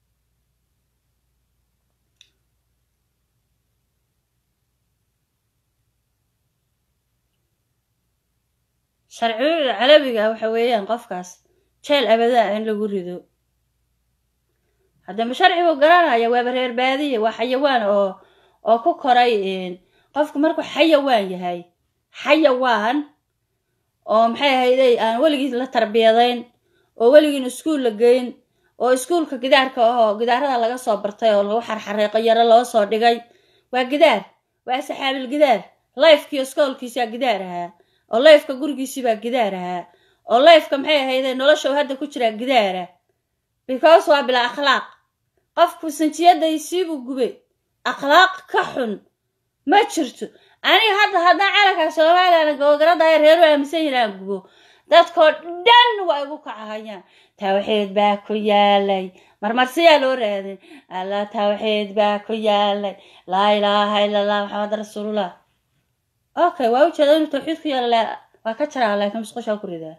sharciyada calabiga waxa weeyaan qofkaas jeel abadaa in lagu rido haddaba sharci buu garanaya waaba reer baadiye waa xayawaan oo oo ku koray qofku markuu xayawaan yahay xayawaan oo maxay ahayday aan weligiis la tarbiyadayn oo weligiin iskuul la geyn oo iskuulka gidaarka ahoo gidaarada laga soo bartay oo lagu xarxareeqo yaro loo soo dhigay waa gidaar waa saxaabil gidaar lifekiiyo iskoolkiisaa gidaar ahaa oo lifeka gurigiisii baa gidaar ahaa oo lifeka maxay ahayday nolosha hadda ku jiraa gidaara because waa bilaa akhlaaq qofku sanjiyadaysiibuu gubay akhlaaq ka xun ma jirto aniga hadda haddaan calanka soomaaliyana gobogaradaya reeru aaminsan yihin aan gubo dadkoo dhan waa igu kacahayaan tawxiid baa ku yaalay marmarsiyaa loo raadin allah tawxiid baa ku yaalay laa ilaaha ila allah maxamed rasuulullah okay waa ujeeda inuu tawxiid ku yaala waa ka jaraa laakiin musqushaa ku ridaa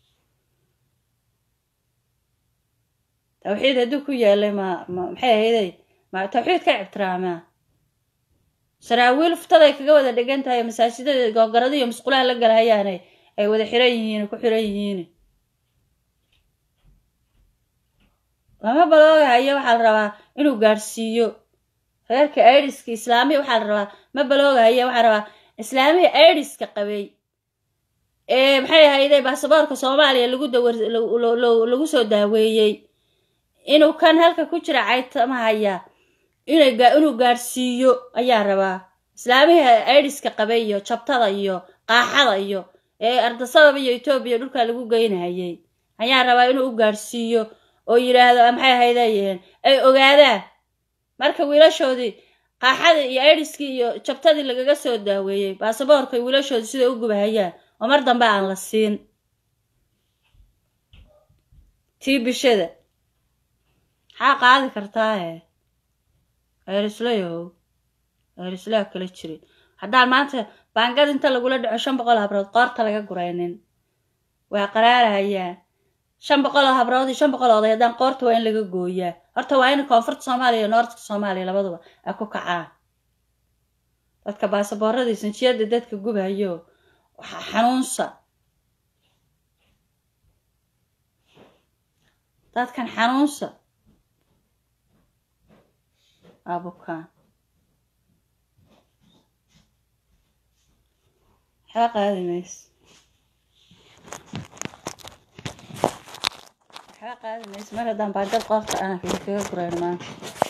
tawxiid hadduu ku yaalay ma ma maxay ahayday ma tawxiid ka ictiraamaa saraawiil futaday kaga wada dhegan tahay masaajidada googarada iyo musqulaha la galahayaane ay wada xiran yihiin ku xiran yihiin lama baloogahayo waxaa la rabaa inuu gaadhsiiyo reerka aidiska islaamiya waxaa la rabaa ma baloogahayo waxaa rabaa islaamiya aidiska qabay ee maxay ahayday baasaboorka soomaaliya lagu dawar lagu soo daaweeyey inuu kan halka ku jira caytamahaya inay inuu gaadhsiiyo ayaa rabaa islaamiha aidiska qabay iyo jabtada iyo qaaxada iyo ee ardasabab iyo etoobiya dhulka lagu geynahayay ayaa rabaa inuu u gaadhsiiyo oo yidhaahdo maxay ahaydayeen ay ogaadaan marka wiilashoodii qaaxadii iyo aidiskii iyo jabtadii lagaga soo daaweeyey baasaboorka wiilashoodii siday u gubahayaan oo mar dambe aan la siin tii bishada maxaa qaadi kartaahe eerislayow eerislaa kala jirin haddaan maanta baangad inta lagula dhaco shan boqol habrood qoorta laga guraynin waa qaraarahayaan shan boqol oo habrood iyo shan boqol oday haddaan qoorta waa in laga gooyaa horta waa in koonfurta soomaaliya iyo noortka soomaaliya labaduba ay ku kacaan dadka baasaboorradii sanjiyada dadka gubayo xanuunsa dadkan xanuunsa abukaan waxba qaadi mayso waxba qaadi mayso mar haddaan baangad qoorta ana kaga gurayn maanta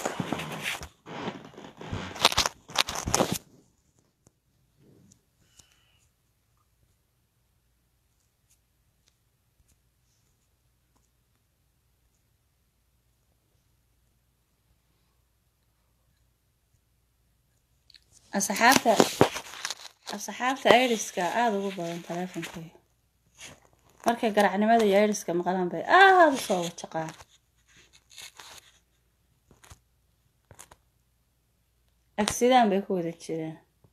asxaabta asxaabta aidiska aada ugu badan taleefonkeyga markay garacnimada iyo aidiska maqlaan bay aada u soo wajaqaan agsidaan bay ku wada jiraan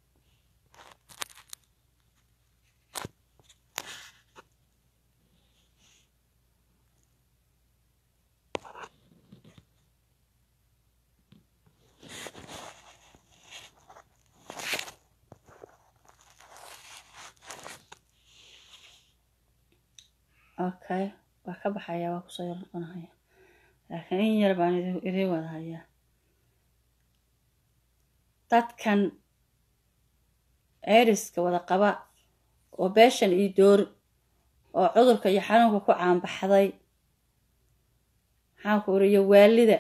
okay waa ka baxayaa waa kusoo yar noqonahaya laakiin in yar baan idiin wada hayaa dadkan eeriska wada qaba oo beeshan iyo door oo cudurka iyo xanuunka ku caanbaxday maxaanku uriyo waalida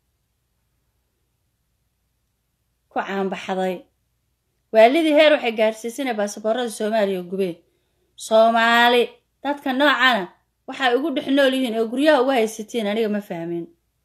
ku caanbaxday waalidii heer waxay gaadhsiisanay baasaboorada soomaaliya gubeen soomaali dadka noocana waxay ugu dhex nool yihiin oo guryaha uga haysatiin aniga ma fahmin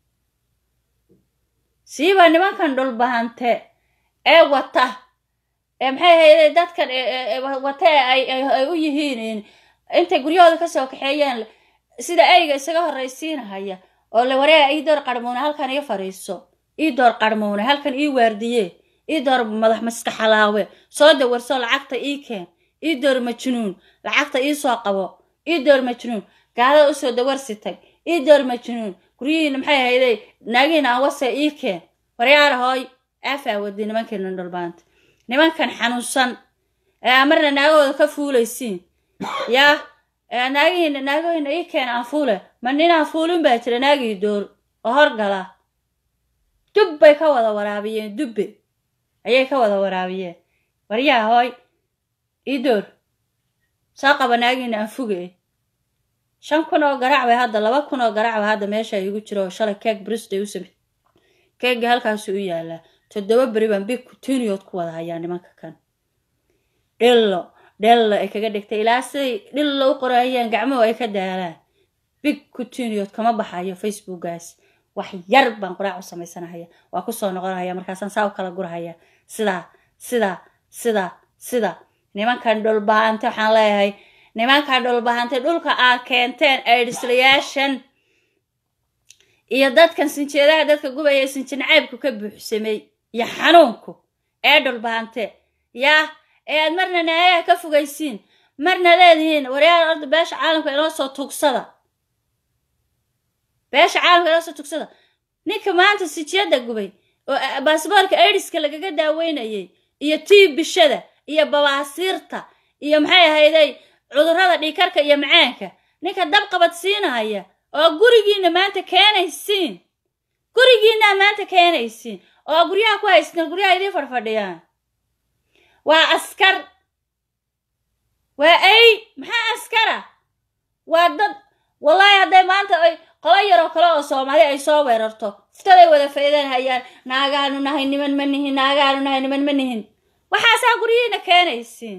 siiba nimankan dhulbahante ee wata ee maxay hayday dadkan wata ay u yihiin intay guryahooda kasoo kaxeeyaan sida eyga isaga horraysiinahaya oo le wareega ii door qarmuune halkan ii fadhiiso ii door qarmuune halkan ii waardiye ii door madax maskaxalaawe soo dawarso lacagta ii keen ii door majnuun lacagta ii soo qabo ii door majnuun gaalada usoo dawarsi tag ii door majnuun guryihiina maxay ahayday naagihiina aan wasa ii keen waryaara hooy aafaa wadi nimankiina dhulbaanta nimankan xanuunsan ee marna naagahooda ka fuulaysiin yaa naagihiina naagahiina ii keen aan fuule ma ninaan fuulin baa jira naagii door oo horgala dub bay ka wada waraabiyeen dubbe ayay ka wada waraabiyeen waryaa hooy ii door soo qaba naagihiina aan fuge shan kun oo garaac bay hadda laba kun oo garaac bay hadda meesha igu jiro oo shalay keeg bristay u samey keegga halkaasu u yaalaa toddoba beri baan big kutuniyood ku wada hayaa nimanka kan dhillo dhello ay kaga dhigtay ilaa siday dhillo u qorayaan gacmuhu ay ka daalaan big kutuniyood kama baxayo facebookgaas wax yar baan quraac u samaysanahaya waa kusoo noqonahaya markaasaan saa u kala gurahaya sidaa sidaa sidaa sida nimankan dhulbahante waxaan leeyahay nimankan dhulbahante dhulka aad keenteen aydhislayaashan iyo dadkan sinjeedaha dadka gubaya ee sinji nacaybku ka buuxsamay iyo xanuunku ee dhulbahante yaa ee aad marna naayaha ka fogaysiin marna leedihiin waryaal orda beesha caalamka inoo soo tugsada beesha caalamka inoo soo tugsada ninka maanta sijiyada gubay oo baasboorka aidiska lagaga daaweynayay iyo tii bishada iyo babaasiirta iyo maxay ahayday cudurrada dhiikarka iyo macaanka ninka dab qabad siinahaya oo gurigiina maanta keenaysiin gurigiinaa maanta keenaysiin oo guryaha ku haystaan guryaha idiin fadhfadhiyaan waa askar waa ay maxaa askara waa dad wallaahi hadday maanta ay qolo yaroo kale oo soomaali ay soo weerarto futaday wada faydan hayaan naagaanu nahay niman ma nihin naagaanu nahay niman ma nihin waxaasaa guryihiina keenaysiin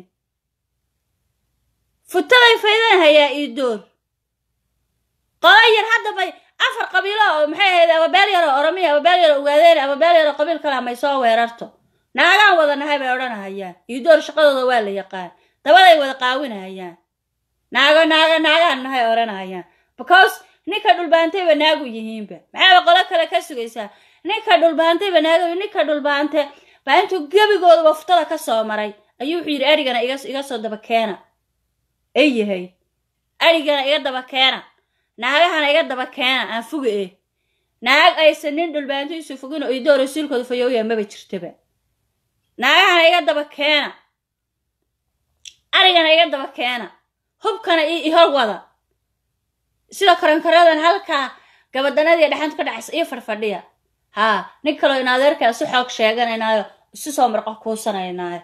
futaday faydan hayaa ii door qolo yar hadda bay afar qabiilo oo maxay ahayd ababeel yaroo oromiya ababeel yaroo ugaadeen ababeel yaroo qabiil kale may soo weerarto naagaan wada nahay bay odhanahayaan ii door shaqadooda waa la yaqaan dabaday wada qaawinahayaan naago naago naagaan nahay odhanahayaan because ninka dhulbaantayba naagu yihiinba maxaaba qolo kale ka sugaysaa ninka dhulbaantayba naagu ninka dhulbaante baa intuu gebigooduba futada ka soo maray ayuu wuxuu yidhi arigana iga iga soo daba keena ay yahay arigana iga daba keena naagahana iga daba keena aan fuga eh naag aysan nin dhulbaantiisu fogin oo idoor rasuulkooda fayooya maba jirtaba naagahana iga daba keena arigana iga daba keena hubkana i hor wada sida karankaradan halkaa gabadanadii dhexanta ka dhacaysa io fadhfadhiya haa nin kaloo in adeerkaa si xoog sheeganaynaayo isu soo marqo kuusanaynaayo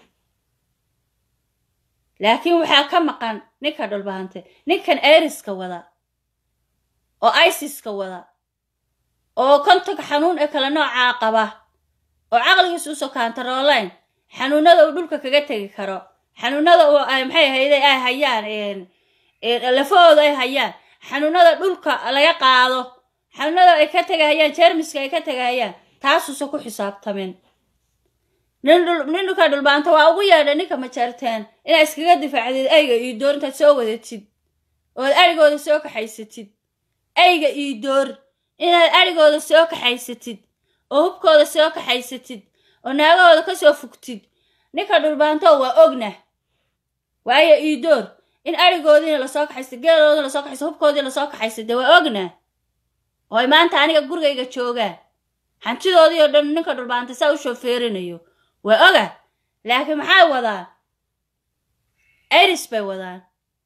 laakiin waxaa ka maqan ninka dhulbahante ninkan eriska wada oo isiska wada oo kontonka xanuun ee kale noocaa qaba oo caqligiisa usoo kaantaroolayn xanuunada uu dhulka kaga tegi karo xanuunada uu ay maxay ahayday ay hayaan lafahooda ay hayaan xanuunada dhulka laga qaado xanuunada ay ka tegahayaan jermiska ay ka tegahayaan taasuusan ku xisaabtamin nin dhulka dhulbaanta waa ugu yeedha ninka majeerteen inaad iskaga difaacdid ayga ii door intaad soo wadatid ood arigooda soo kaxaysatid ayga ii door inaad arigooda soo kaxaysatid oo hubkooda soo kaxaysatid oo naagahooda ka soo fugtid ninka dhulbaanto waa ogna waayo ii door in arigoodiina lasoo kaxaysta geeloodina lasoo kaxaysta hubkoodii lasoo kaxaysta dee waa ogna oo ay maanta aniga gurigayga joogaan hantidoodii oo dhan ninka dhulbaanta saa u shoofeerinayo waa oga laakiin maxay wadaan iris bay wadaan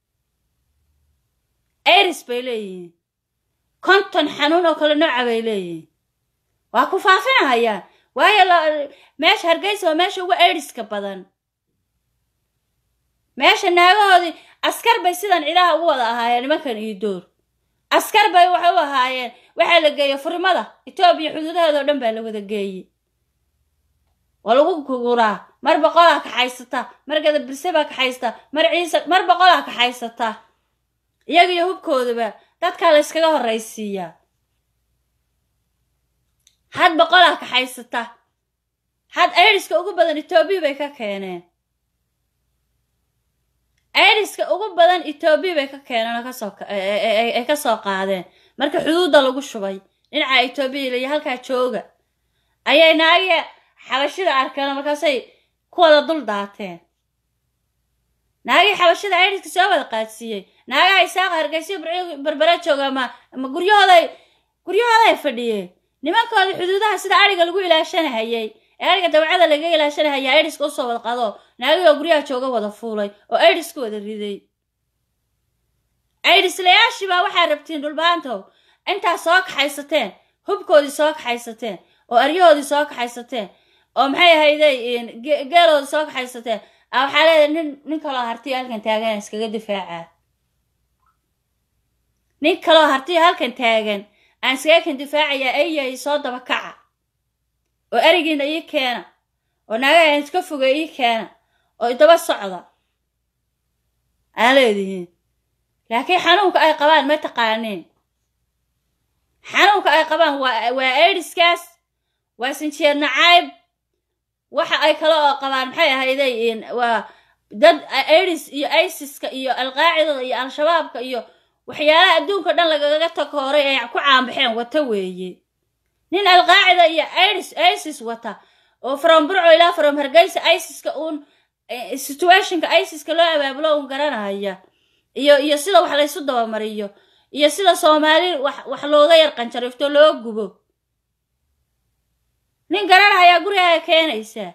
iris bay leeyihiin konton xanuun oo kale nooca bay leeyihiin waa ku faafinahayaan waayo meesha hargeysa waa meesha ugu iriska badan meesha naagahoodii askar bay sidan cidaha ugu wada ahaayeen nimankan iyo door askar bay waxay u ahaayeen waxaa la geeyey furmada etoobiya xuduudaheeda oo dhan baa la wada geeyey waa lagu guguraa mar boqolaa kaxaysata mar gadabirse baa kaxaysta mar ciise mar boqolaa kaxaysata iyaga iyo hubkoodaba dadkaa la yskaga horraysiiyaa had boqolaa kaxaysata had iriska ugu badan etoobiya bay ka keeneen iriska ugu badan etoobiya bay ka keeneen oo kasoo ay ka soo qaadeen marka xuduudda lagu shubay dhinaca etoobiya iyo halkaa jooga ayay naagi xabashida arkeen markaasay ku wada dul daateen naagii xabashida iriska soo wada qaadsiiyey naagaha isaaqa hargeysa berbera jooga ma ma guryahooday guryahooday fadhiyeen nimankooda xuduudaha sida ariga lagu ilaashanahayay ee ariga dawcada laga ilaashanahaya aidiska usoo wada qado naagihoo guryaha jooga wada fuulay oo aidiska wada riday aidislayaashii baa waxaa rabtiin dhulbaantow intaa soo kaxaysateen hubkoodii soo kaxaysateen oo aryahoodii soo kaxaysateen oo maxay ahayday geeloodii soo kaxaysateen a waxaa leedahay nin nin kaloo hartiyo halkan taagan iskaga difaacaa nin kaloo hartiyo halkan taagan aan iskaga kan difaacayaa ayahay soo daba kaca oo erigiina ii keena oo naagaha iska foga ii keena oo idaba socda aa leedihiin laakiin xanuunka ay qabaan ma taqaaniin xanuunka ay qabaan waa waa aidiskaas waa sinjeer nacayb waxa ay kale oo qabaan maxay ahayday waa dad aidis iyo isiska iyo alqaacidada iyo al-shabaabka iyo waxyaalaha adduunka dhan lagaga takooray ay ku caanbaxeen wata weeye nin alqaacida iyo idis isis wata oo from burco ilaa from hargeysa isiska uun situationka isiska loo abaabulo uun garanaya iyo iyo sida wax laysu dabamariyo iyo sida soomaali wax wax looga yar qanjarifto loo gubo nin garanayaa gurigaaga keenaysaa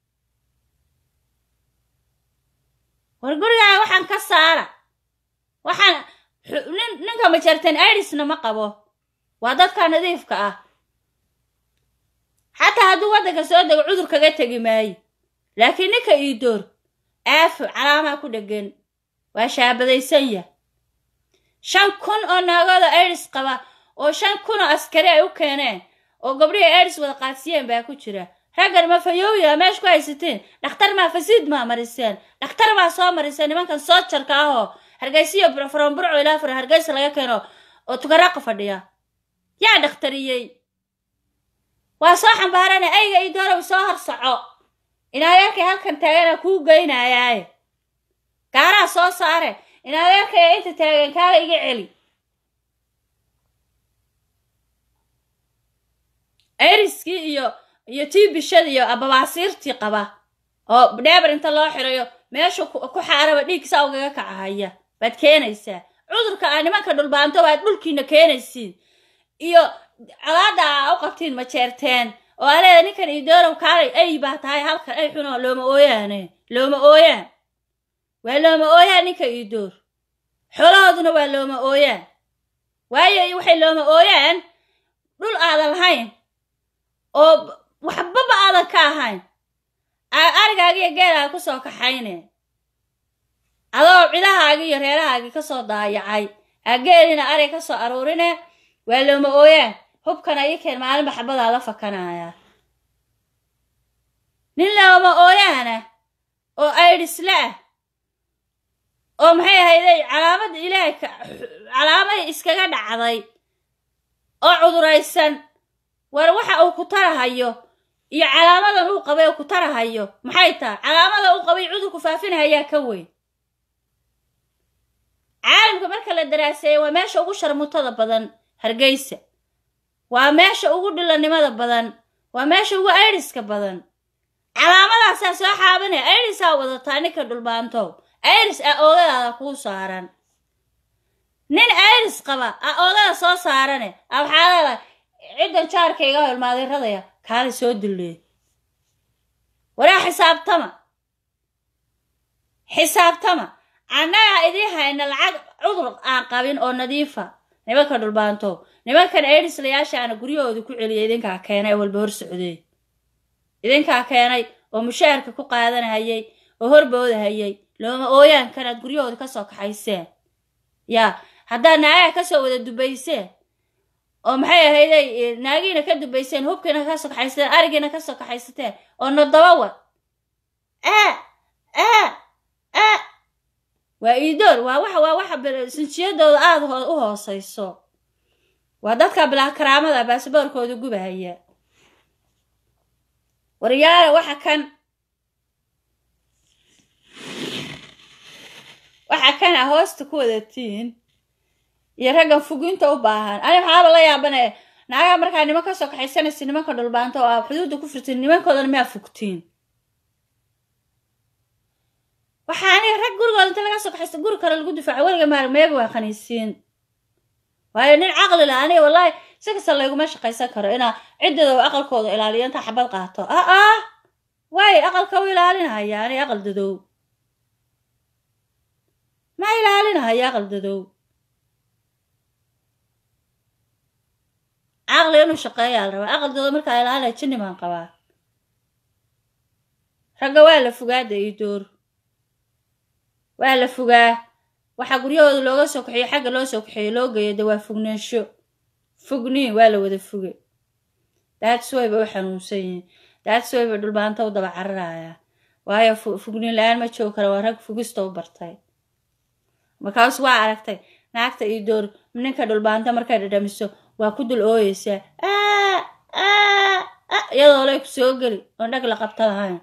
war gurigaaga waxaan ka saara waxaan nin ninka majartan idisna ma qabo waa dadka nadiifka ah xataa hadduu waddanka soo dego cudur kaga tegi maayo laakiin ninka iidoor aafo calaamaa ku dhegan waa shaabadaysan yah shan kun oo naagooda idis qaba oo shan kun oo askari ay u keeneen oo gabdhihii idis wada qaadsiiyeen baa ku jira raggan ma fayooya meesha ku haysateen dhakhtar maa fasiid maa mariseen dhakhtar baa soo mariseen nimankan soojarka ahoo hargeysiyo from burco ilaa fur hargeysa laga keeno oo tugaraaqa fadhiya yaa dhakhtariyey waa soo xambaarane ayga io doorow soo horsoco inadeerkay halkan taagana kuu geynayaaye gaaraa soo saare inadeerkaya inta taagan kaala iga celi eriskii iyo iyo tii bishada iyo babaasiirtii qaba oo dheebar inta loo xirayo meesha ku xaaraba dhiigsaa ugaga kacahaya baad keenaysaa cudurka aa nimanka dhulbaanto baad dhulkiina keenaysiin iyo colaada aa u qabtiin ma jeerteen oo aleeda ninkan idoorow kaalay ay baa tahay halkan ay xunoo looma ooyaane looma ooyaan waa looma ooyaan ninka idoor xoolahooduna waa looma ooyaan waayo waxay looma ooyaan dhul aadan lahayn oo waxbaba aadan ka ahayn arigaaga iyo geelaaga kusoo kaxayne adoo cidahaagii iyo reerahaagii kasoo daayacay aa geelina arig kasoo aruurine waa looma ooyaan hubkana ii keen maalinba xabadaa la fakanaya nin looma ooyaana oo aydhisle ah oo maxay ahayday calaamad ilaahay calaamad iskaga dhacday oo cuduraysan war waxa uu ku tarahayo iyo calaamadan uu qabay oo ku tarahayo maxay tahay calaamada uu qabay cudurku faafinahayaa ka weyn caalamka marka la daraaseeya waa meesha ugu sharmutada badan hargeysa waa meesha ugu dhilanimada badan waa meesha ugu aidiska badan calaamadaasaa soo xaabanaya aidisaa wadataa ninka dhulbaantow aidis a oogadaada kuu saaran nin aidis qaba a oogada soo saarane a waxaa leedahay ciddan jaarkayga holmaadeeradaya kaali soo dulleed waraa xisaabtama xisaabtama annagaa idii hayna lacag cudur aan qabin oo nadiifa nimanka dhulbaantow nimankan aidislayaashaana guryahooda ku celiya idinkaa keenay oo walba hor socday idinkaa keenay oo mushaharka ku qaadanahayay oo horboodahayay looma ooyaankanaad guryahooda kasoo kaxayseen yaa haddaad naagaha kasoo wada dubayseen oo maxay ahayday naagiina ka dubayseen hubkiina kasoo kaxaysateen arigiina kasoo kaxaysateen oo nodaba wad aa aa aa waa iidoor waa waxa waa waxa sinjiyadooda aada u hoosayso waa dadka bilaa karaamada baasaboorkooda gubahaya waryaala waxa kan waxa kan a hoosta ku wadatiin iyo raggan fuginta u baahan ani waxaaba la yaabane naagaha markaa niman kasoo kaxaysanaysa nimanka dhulbaanta oo aa xuduudda ku firtiin nimankoodana miyaa fugtiin waxaa aniga rag gurigooda inta laga soo kaxaysta guri kale lagu difaaco weliga maar meega waa khaniisiin waayo nin caqli lah aniga wallaahi si kasta layguma shaqaysan karo inaa ciddooda aqalkooda ilaaliyo intaa xabad qaato ah ah waayo aqalka u ilaalinahaya ani aqal dadow ma ilaalinahaya aqal dadow caqli inuu shaqeeyaa la rabaa aqal dadow markaa ilaalinaya jinni baan qabaa ragga waa la fogaada iyo door waa la fogaa waxaa guryahooda looga soo kaxeeyo xagga loo soo kaxeeyo loo geeyo de waa fognaansho fogniin waa la wada foge daadsway bay u xanuunsan yihiin daadsway bay dhulbaanta u daba cararaya waayo fogniin la-aan ma joogi kara waa rag fogista u bartay markaas waa aragtay naagta iyo door ninka dhulbaanta markay dhadhamiso waa ku dul ooyeysaa iyadoo lay ku soo geli oon dhag la qabta lahayn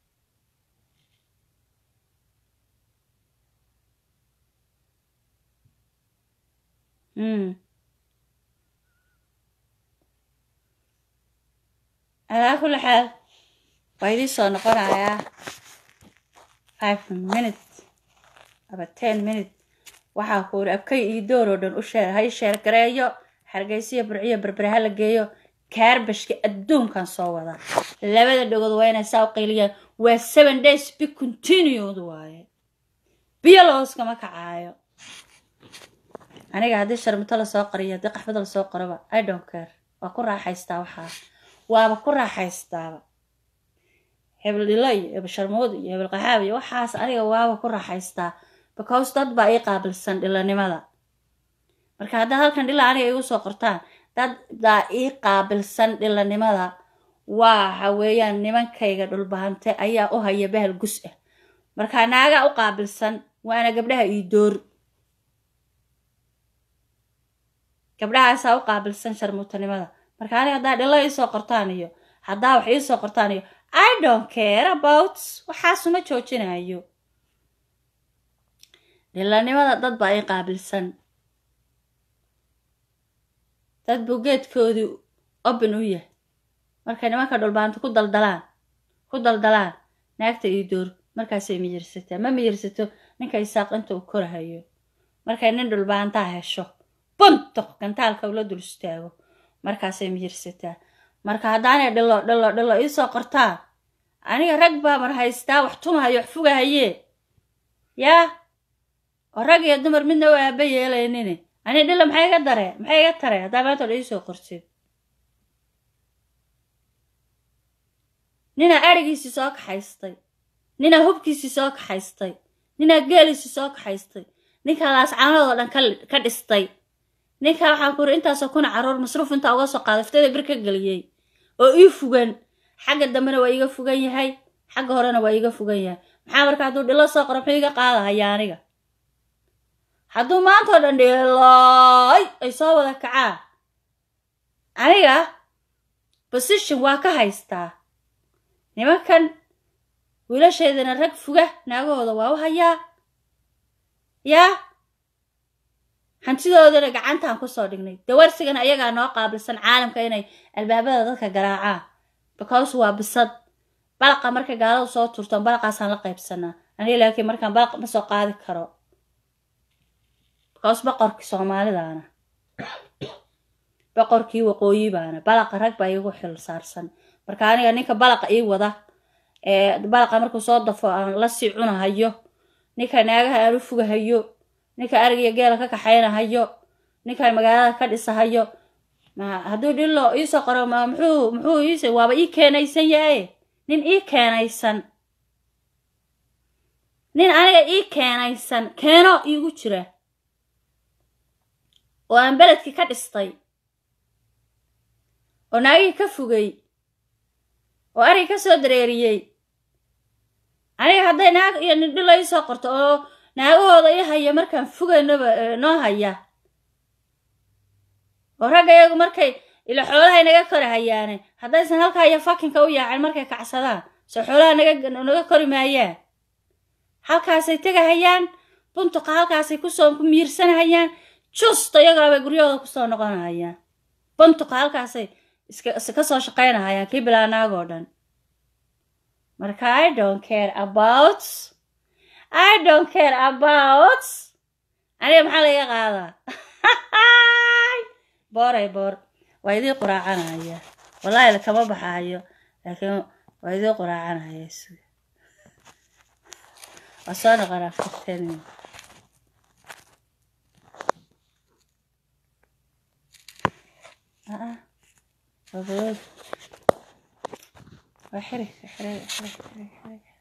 alaa kulli xaal waa idii soo noqonayaa five minute aba ten minute waxaa ku uri abkay iyo door oo dhan u sheer hay sheer gareeyo hargeysiyo burciyo berbere ha la geeyo kaarbashka adduunkan soo wadaa labada dhagood waa inay saa u qayliyaan waa seven days bi continued waaye biyo looskama kacaayo aniga haddii sharmito lasoo qariyo haddii qaxbada lasoo qaroba i don't care waa ku raaxaystaa waxaa waaba ku raaxaystaaba hebel dhilo iyo hebel sharmood iyo hebel qaxaab iyo waxaas aniga waaba ku raaxaystaa because dad baa ii qaabilsan dhilanimada marka haddaa halkan dhila aniga igu soo qortaan dad baa ii qaabilsan dhilanimada waxa weeyaan nimankayga dhulbahante ayaa u haya bahal gus ah marka naagaa u qaabilsan waana gabdhaha ii door gabdhahaasaa u qaabilsan sharmuutanimada marka aniga haddaa dhilo iisoo qortaan iyo haddaa wax iisoo qortaan iyo i don't care about waxaasuma joojinayo dhilanimada dad baa ii qaabilsan dad buu geedkoodii open u yahay markay nimanka dhulbaanta ku daldalaan ku daldalaan naagta iyo door markaasay miyirsataa ma miyirsato ninka isaaq inta uu korahayo markay nin dhulbaantaa hesho buntoq gantaalka ula dul istaago markaasay miyirsataa marka haddaanay dhilo dhilo dhilo iisoo qortaa aniga rag baa mar haystaa wax tumahayo wax fugahayee yaa oo rag iyo dumar midna u aaba yeelaynine ani dhilo maxay iga daree maxay iga taree haddaa maanta dha iisoo qortid ninaa arigiisii soo kaxaystay ninaa hubkiisii soo kaxaystay ninaa geeliisii soo kaxaystay ninkaa laascaanadoo dhan ka dhistay ninkaa waxaan ku uri intaasoo kuna caruur masruuf intaa uga soo qaaday iftada bir ka geliyey oo ii fugan xagga dambena waa iiga fugan yahay xagga horena waa iiga fugan yahay maxaa marka hadduu dhilo soo qoro muxuu iga qaadahaya aniga hadduu maantao dhan dhilooy ay soo wada kacaan aniga position waa ka haystaa nimankan wiilasheedana rag fuga naagahooda waa u hayaa yaa hantidoodana gacantaan kusoo dhignay dawarsigana ayagaa noo qaabilsan caalamka inay albaabada dadka garaacaan because waa bisad balaqa markay gaaladu soo turtaan balaqaasaan la qaybsanaa aniga laakiin markaan balaq ma soo qaadi karo because boqorkii soomaalidaana boqorkii waqooyi baana balaqa rag baa iigu xil saarsan marka aniga ninka balaqa ii wada ee balaqa markuu soo dafo aan lasii cunahayo ninka naagaha aan u fugahayo ninka arigiyo geela ka kaxaynahayo ninkan magaalada ka dhisahayo hadduu dhilo iisoo qoro ma muxuu muxuu iis waaba ii keenaysan yahay nin ii keenaysan nin aniga ii keenaysan keeno iigu jira oo aan beledkii ka dhistay oo naagihii ka fogay oo arig ka soo dareeriyey aniga hadday naag iyo nin dhilo iisoo qorto oo naagahooda ii haya markaan fugaynaba noo haya oo ragga iyagu markay ila xoolahay naga kori hayaane haddaysan halkaa iyo fakinka u yaacin markay kacsadaan soo xoolaha naga naga kori maayaan halkaasay tegahayaan buntuqa halkaasay kusoo ku miirsanahayaan justa iyagaabay guryahooda kusoo noqonahayaan buntuqa halkaasay iska ka soo shaqaynahayaan kii bilaa naagoo dhan marka i don't care about i don't care about aniga maxaa laga qaadaa booray boor waa idii quraacanaya wallahi lakama baxaayo laakiin waa idii quraacanaya suga waa soo noqonaa fifteen minutes آه. وبيض وحرك حرك حرك حرك حرك